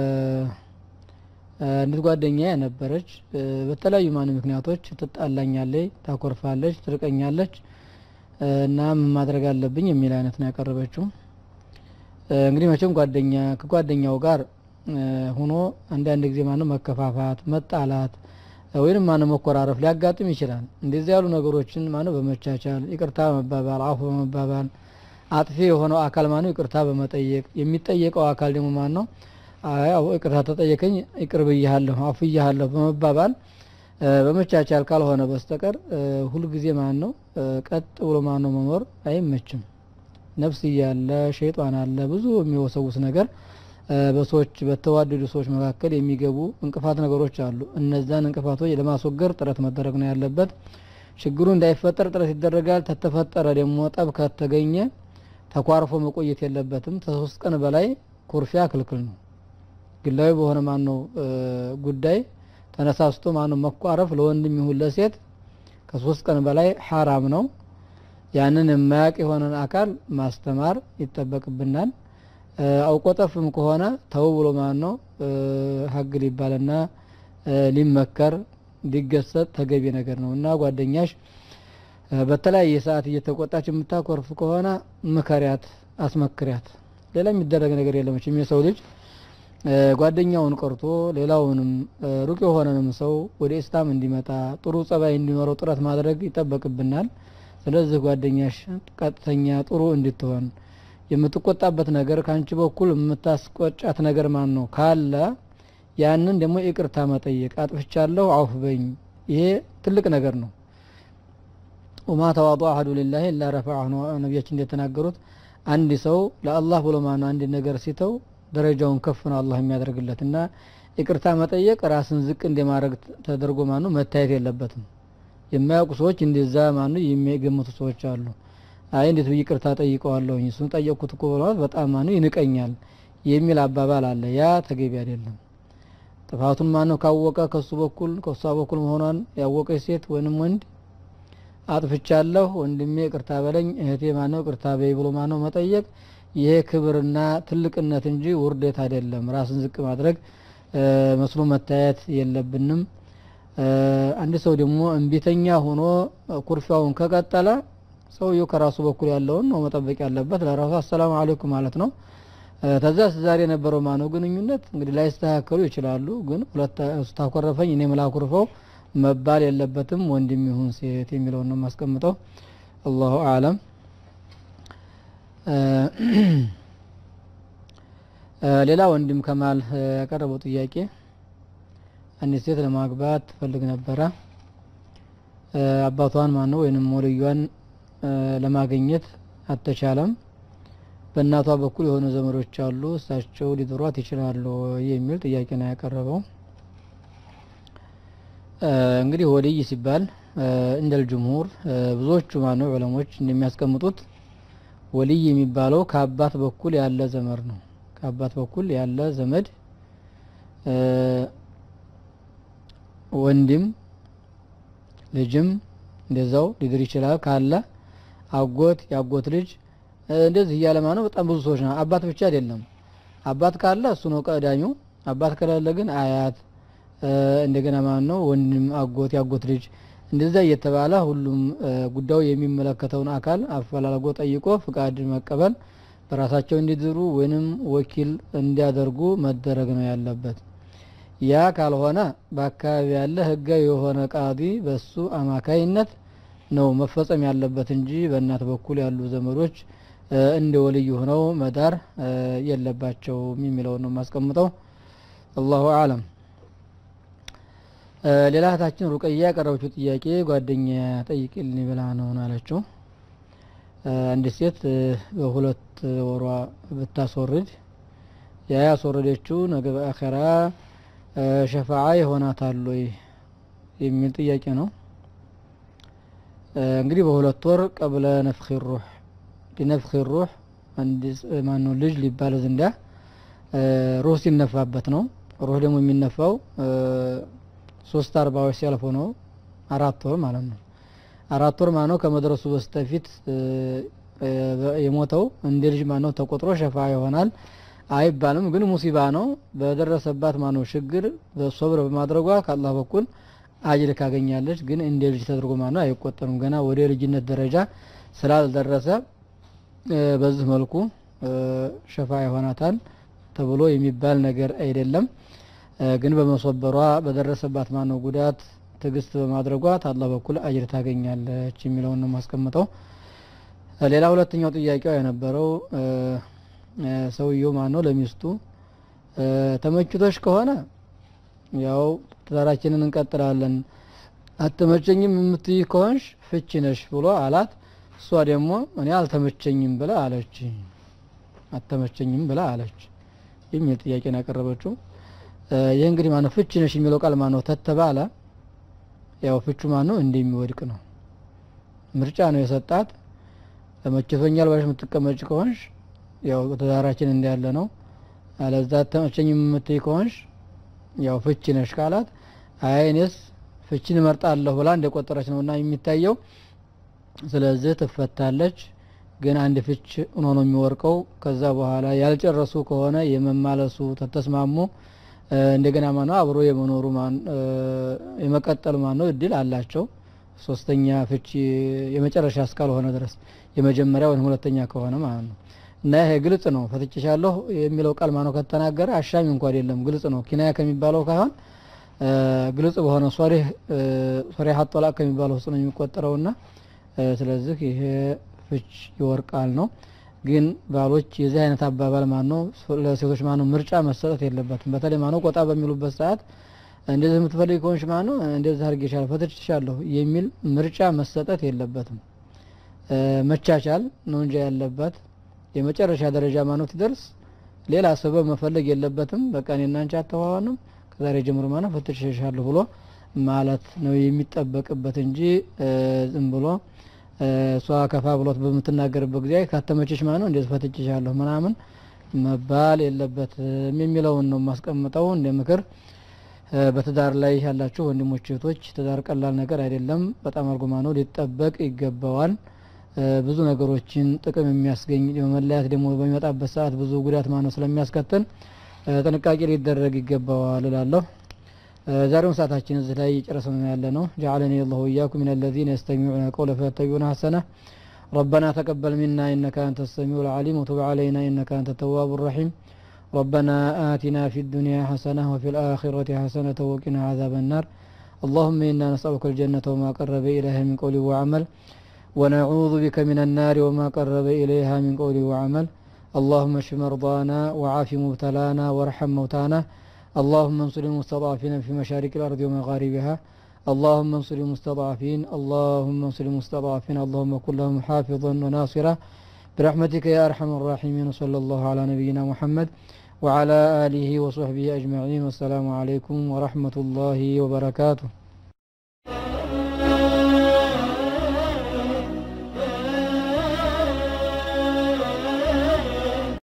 እንድት ጓደኛ ነበረች። በተለያዩ ማን ምክንያቶች ትጣላኛለች፣ ታኮርፋለች፣ ትርቀኛለች እና ምን ማድረግ አለብኝ የሚል አይነት ነው ያቀረበችው። እንግዲህ መቼም ጓደኛ ከጓደኛው ጋር ሆኖ አንዳንድ ጊዜ ማነው መከፋፋት፣ መጣላት ወይንም ማነው መኮራረፍ ሊያጋጥም ይችላል። እንደዚህ ያሉ ነገሮችን ማነው በመቻቻል ይቅርታ በመባባል አፉ በመባባል አጥፊ የሆነው አካል ማነው ይቅርታ በመጠየቅ የሚጠየቀው አካል ደግሞ ማን ነው አዎ ይቅርታ ተጠየቀኝ ይቅር ብያለሁ አፉ ብያለሁ በመባባል በመቻቻል ካልሆነ በስተቀር ሁልጊዜ ማን ነው ቀጥ ብሎ ማን ነው መኖር አይመችም። ነፍስ እያለ ሸይጣን አለ ብዙ የሚወሰውስ ነገር በሰዎች በተዋደዱ ሰዎች መካከል የሚገቡ እንቅፋት ነገሮች አሉ። እነዛን እንቅፋቶች ለማስወገድ ጥረት መደረግ ነው ያለበት። ችግሩ እንዳይፈጠር ጥረት ይደረጋል። ተተፈጠረ ደግሞ ጠብ ከተገኘ ተኳርፎ መቆየት የለበትም። ከሶስት ቀን በላይ ኩርፊያ ክልክል ነው። ግላዊ በሆነ ማን ነው ጉዳይ ተነሳስቶ ማነው መኳረፍ ለወንድም ይሁን ለሴት ከሶስት ቀን በላይ ሐራም ነው። ያንን የማያውቅ የሆነን አካል ማስተማር ይጠበቅብናል። አውቆጠፍም ከሆነ ተው ብሎ ማን ነው ሀግ ሊባልና ሊመከር ሊገሰጥ ተገቢ ነገር ነው እና ጓደኛሽ በተለያየ ሰዓት እየተቆጣች የምታኮርፍ ከሆነ ምከሪያት፣ አስመክሪያት። ሌላ የሚደረግ ነገር የለመችም የሰው ልጅ ጓደኛውን ቀርቶ ሌላውንም ሩቅ የሆነንም ሰው ወደ ኢስላም እንዲመጣ ጥሩ ጸባይ እንዲኖረው ጥረት ማድረግ ይጠበቅብናል። ስለዚህ ጓደኛሽ ቀጥተኛ ጥሩ እንድትሆን የምትቆጣበት ነገር ከአንቺ በኩል የምታስቆጫት ነገር ማን ነው ካለ ያንን ደግሞ ይቅርታ መጠየቅ አጥፍቻለሁ፣ አውፍ በኝ። ይሄ ትልቅ ነገር ነው። ወማ ተዋጡ አሐዱ ሊላሂ ኢላ ረፈዐሁ ነው ነቢያችን እንደተናገሩት። አንድ ሰው ለአላህ ብሎ ማነው አንድ ነገር ሲተው ደረጃውን ከፍ ነው አላህ የሚያደርግለት እና ይቅርታ መጠየቅ ራስን ዝቅ እንደማድረግ ተደርጎ ማኑ መታየት የለበትም። የማያውቁ ሰዎች እንደዛ ማኑ የሚገምቱ ሰዎች አሉ። አይ እንዴት ብዬ ይቅርታ ጠይቀዋለሁኝ እሱን ጠየቅኩት እኮ በማለት በጣም ማኑ ይንቀኛል የሚል አባባል አለ። ያ ተገቢ አይደለም። ጥፋቱን ማነው ካወቀ ከሱ በኩል ከሷ በኩል መሆኗን ያወቀች ሴት ወይንም ወንድ አጥፍቻለሁ ወንድሜ ይቅርታ በለኝ እህቴ ማነው ይቅርታ በይ ብሎ ማነው መጠየቅ ይሄ ክብርና ትልቅነት እንጂ ውርደት አይደለም። ራስን ዝቅ ማድረግ መስሎ መታየት የለብንም። አንድ ሰው ደግሞ እምቢተኛ ሆኖ ኩርፊያውን ከቀጠለ ሰውየው ከራሱ በኩል ያለውን ነው መጠበቅ ያለበት። ለራሱ አሰላሙ አለይኩም ማለት ነው። ተዛ ዛሬ የነበረው ማነው ግንኙነት እንግዲህ ላይስተካከሉ ይችላሉ። ግን ሁለት ስታኮረፈኝ እኔ ምላኩርፈው መባል የለበትም። ወንድም ይሁን ሴት የሚለውን ነው የማስቀምጠው። አላሁ አለም። ሌላ ወንድም ከማል ያቀረበው ጥያቄ አንዲት ሴት ለማግባት ትፈልግ ነበረ። አባቷን ማነው ወይንም ወልዩዋን ለማግኘት አልተቻለም። በእናቷ በኩል የሆኑ ዘመዶች አሉ፣ እሳቸው ሊድሯት ይችላሉ የሚል ጥያቄ ነው ያቀረበው። እንግዲህ ወልይ ሲባል እንደል ጅምሁር ብዙዎቹ ማነው ዑለሞች እንደሚያስቀምጡት ወልይ የሚባለው ከአባት በኩል ያለ ዘመድ ነው። ከአባት በኩል ያለ ዘመድ ወንድም ልጅም እንደዛው ሊድር ይችላል። ካለ አጎት፣ የአጎት ልጅ እንደዚህ እያለ ማነው በጣም ብዙ ሰዎች ነው። አባት ብቻ አይደለም። አባት ካለ እሱ ነው ቀዳሚው። አባት ከሌለ ግን አያት፣ እንደገና ማን ነው ወንድም፣ አጎት፣ የአጎት ልጅ እንደዛ እየተባለ ሁሉም ጉዳዩ የሚመለከተውን አካል አፈላልጎ ጠይቆ ፍቃድ መቀበል በራሳቸው እንዲድሩ ወይንም ወኪል እንዲያደርጉ መደረግ ነው ያለበት። ያ ካልሆነ በአካባቢ ያለ ህጋዊ የሆነ ቃዲ በሱ አማካይነት ነው መፈጸም ያለበት እንጂ በእናት በኩል ያሉ ዘመዶች እንደ ወልይ ሆነው መዳር የለባቸውም የሚለውን ነው የማስቀምጠው። አላሁ አለም። ሌላ እህታችን ሩቀያ ያቀረበችው ጥያቄ ጓደኛ ጠይቅልኝ ብላ ነው አለችው። አንድ ሴት በሁለት ወሯ ብታስወርድ ያ ያስወረደችው ነገ በአኸራ እ፣ ሸፋዓ ይሆናታል ወይ የሚል ጥያቄ ነው። እ፣ እንግዲህ በሁለት ወር ቀብለ ነፍኺ ሩህ ሊነፍኺ ሩህ አንድ ማነው ልጅ ሊባል ዘንዳ እ፣ ሩህ ሲነፋበት ነው። ሩህ ደግሞ የሚነፋው እ፣ ሶስት አርባዎች ሲያልፉ ነው። አራት ወር ማለት ነው። አራት ወር ማነው ከመድረሱ በስተፊት እ፣ እ፣ የሞተው እንደ ልጅ ማነው ተቆጥሮ ሸፋ ይሆናል አይባልም። ግን ሙሲባ ነው በደረሰባት ማነው ችግር በሶብር በማድረጓ ከአላህ በኩል አጅር ካገኛለች። ግን እንደ ልጅ ተደርጎ ማነው አይቆጠርም። ገና ወደ ልጅነት ደረጃ ስላልደረሰ እ፣ በዚህ መልኩ እ፣ ሸፋ ይሆናታል ተብሎ የሚባል ነገር አይደለም። እ፣ ግን በመሶበሯ በደረሰባት ማነው ጉዳት ትዕግስት በማድረጓ ታላህ በኩል አጅር ታገኛለች የሚለውን ነው ማስቀምጠው። እ፣ ሌላ ሁለተኛው ጥያቄው የነበረው እ፣ እ፣ ሰውየው ማነው ለሚስቱ እ፣ ተመችቶሽ ከሆነ ያው ትዳራችንን እንቀጥላለን፣ አትመቸኝም የምትይ ከሆንሽ ፍቺ ነሽ ብሎ አላት። እሷ ደግሞ እኔ አልተመቸኝም ብላ አለች። አልተመቸኝም ብላ አለች የሚል ጥያቄ ነው ያቀረበችው። እ፣ ይህ እንግዲህ ማነው ፍቺ ነሽ የሚለው ቃል ማነው ተተባለ ያው ፍቹ ማነው እንደሚወድቅ ነው። ምርጫ ነው የሰጣት። ተመችቶኛል ባለሽ የምትቀመጭ ከሆንሽ ያው ትዳራችን እንዳለ ነው። አለዛ ተመቸኝም የምትይ ከሆንሽ ያው ፍቺ ነሽ ካላት አይ እኔስ ፍቺን እመርጣለሁ ብላ እንደቆጠረች ነው እና የሚታየው። ስለዚህ ትፈታለች። ግን አንድ ፍች ሆኖ ነው የሚወርቀው። ከዛ በኋላ ያልጨረሱ ከሆነ የመማለሱ ተተስማሙ እ፣ እንደገና ማነው አብሮ የመኖሩ ማን እ፣ የመቀጠል ማነው እድል አላቸው። ሶስተኛ ፍቺ የመጨረሻ እስካልሆነ ድረስ የመጀመሪያ ወይም ሁለተኛ ከሆነ ማለት ነው። እና ይሄ ግልጽ ነው። ፈትቼሻለሁ የሚለው ቃል ማነው ከተናገረ አሻሚ እንኳ አይደለም፣ ግልጽ ነው። ኪናያ ከሚባለው ካይሆን እ፣ ግልጽ በሆነ ሶሪህ ሶሪህ ጦላቅ ከሚባለው ውስጥ ነው የሚቆጠረውና እ፣ ስለዚህ ይሄ ፍች ይወርቃል ነው። ግን ባሎች የዚህ አይነት አባባል ማን ነው ለሴቶች ማን ነው ምርጫ መሰጠት የለበትም። በተለይ ማን ነው ቆጣ በሚሉበት ሰዓት እንደዚህ የምትፈልግ ከሆንሽ ማን ነው እንደዚህ አድርጌሻለሁ ፈትቼሻለሁ የሚል ምርጫ መሰጠት የለበትም። እ፣ መቻቻል ነው እንጂ ያለበት የመጨረሻ ደረጃ ማነው ትደርስ ሌላ ሰበብ መፈለግ የለበትም። በቃ እኔና አንቺ አተዋዋንም ከዛሬ ጀምሮ ማነው ፈትቼሻለሁ ብሎ ማለት ነው የሚጠበቅበት እንጂ እ፣ ዝም ብሎ እ፣ እሷ ከፋ ብሎት በምትናገርበት ጊዜ ካተመችሽ ማነው እንደዚህ ፈትቼሻለሁ ምናምን መባል የለበትም የሚለውን ነው የማስቀምጠው እንደ ምክር። እ፣ በትዳር ላይ ያላችሁ ወንድሞች እህቶች፣ ትዳር ቀላል ነገር አይደለም። በጣም አርጎ ማነው ሊጠበቅ ይገባዋል። እ፣ ብዙ ነገሮችን ጥቅም የሚያስገኝ መለያት ደግሞ በሚመጣበት ሰዓት ብዙ ጉዳት ማነው ስለሚያስከትል እ፣ ጥንቃቄ ሊደረግ ይገባዋል እላለሁ። እ፣ ዛሬውን ሰዓታችን እዚህ ላይ ጨረሰን ያለ ነው። ጀዓለኒ አላሁ ወኢያኩም ሚነ ለዚነ የስተሚዑነ ቀውለ ፈየተቢዑነ ሐሰነ ربنا تقبل منا إنك أنت السميع العليم وتب علينا إنك أنت التواب الرحيم ربنا آتنا في الدنيا حسنة وفي الآخرة حسنة وقنا عذاب النار اللهم إنا نسألك الجنة وما قرب إليها من قول وعمل ونعوذ بك من النار وما قرب إليها من قول وعمل اللهم اشف مرضانا وعاف مبتلانا وارحم موتانا اللهم انصر المستضعفين في مشارق الأرض ومغاربها اللهم انصر المستضعفين اللهم انصر المستضعفين اللهم كن لهم حافظا وناصرا برحمتك يا أرحم الراحمين صلى الله على نبينا محمد وعلى آله وصحبه أجمعين والسلام عليكم ورحمة الله وبركاته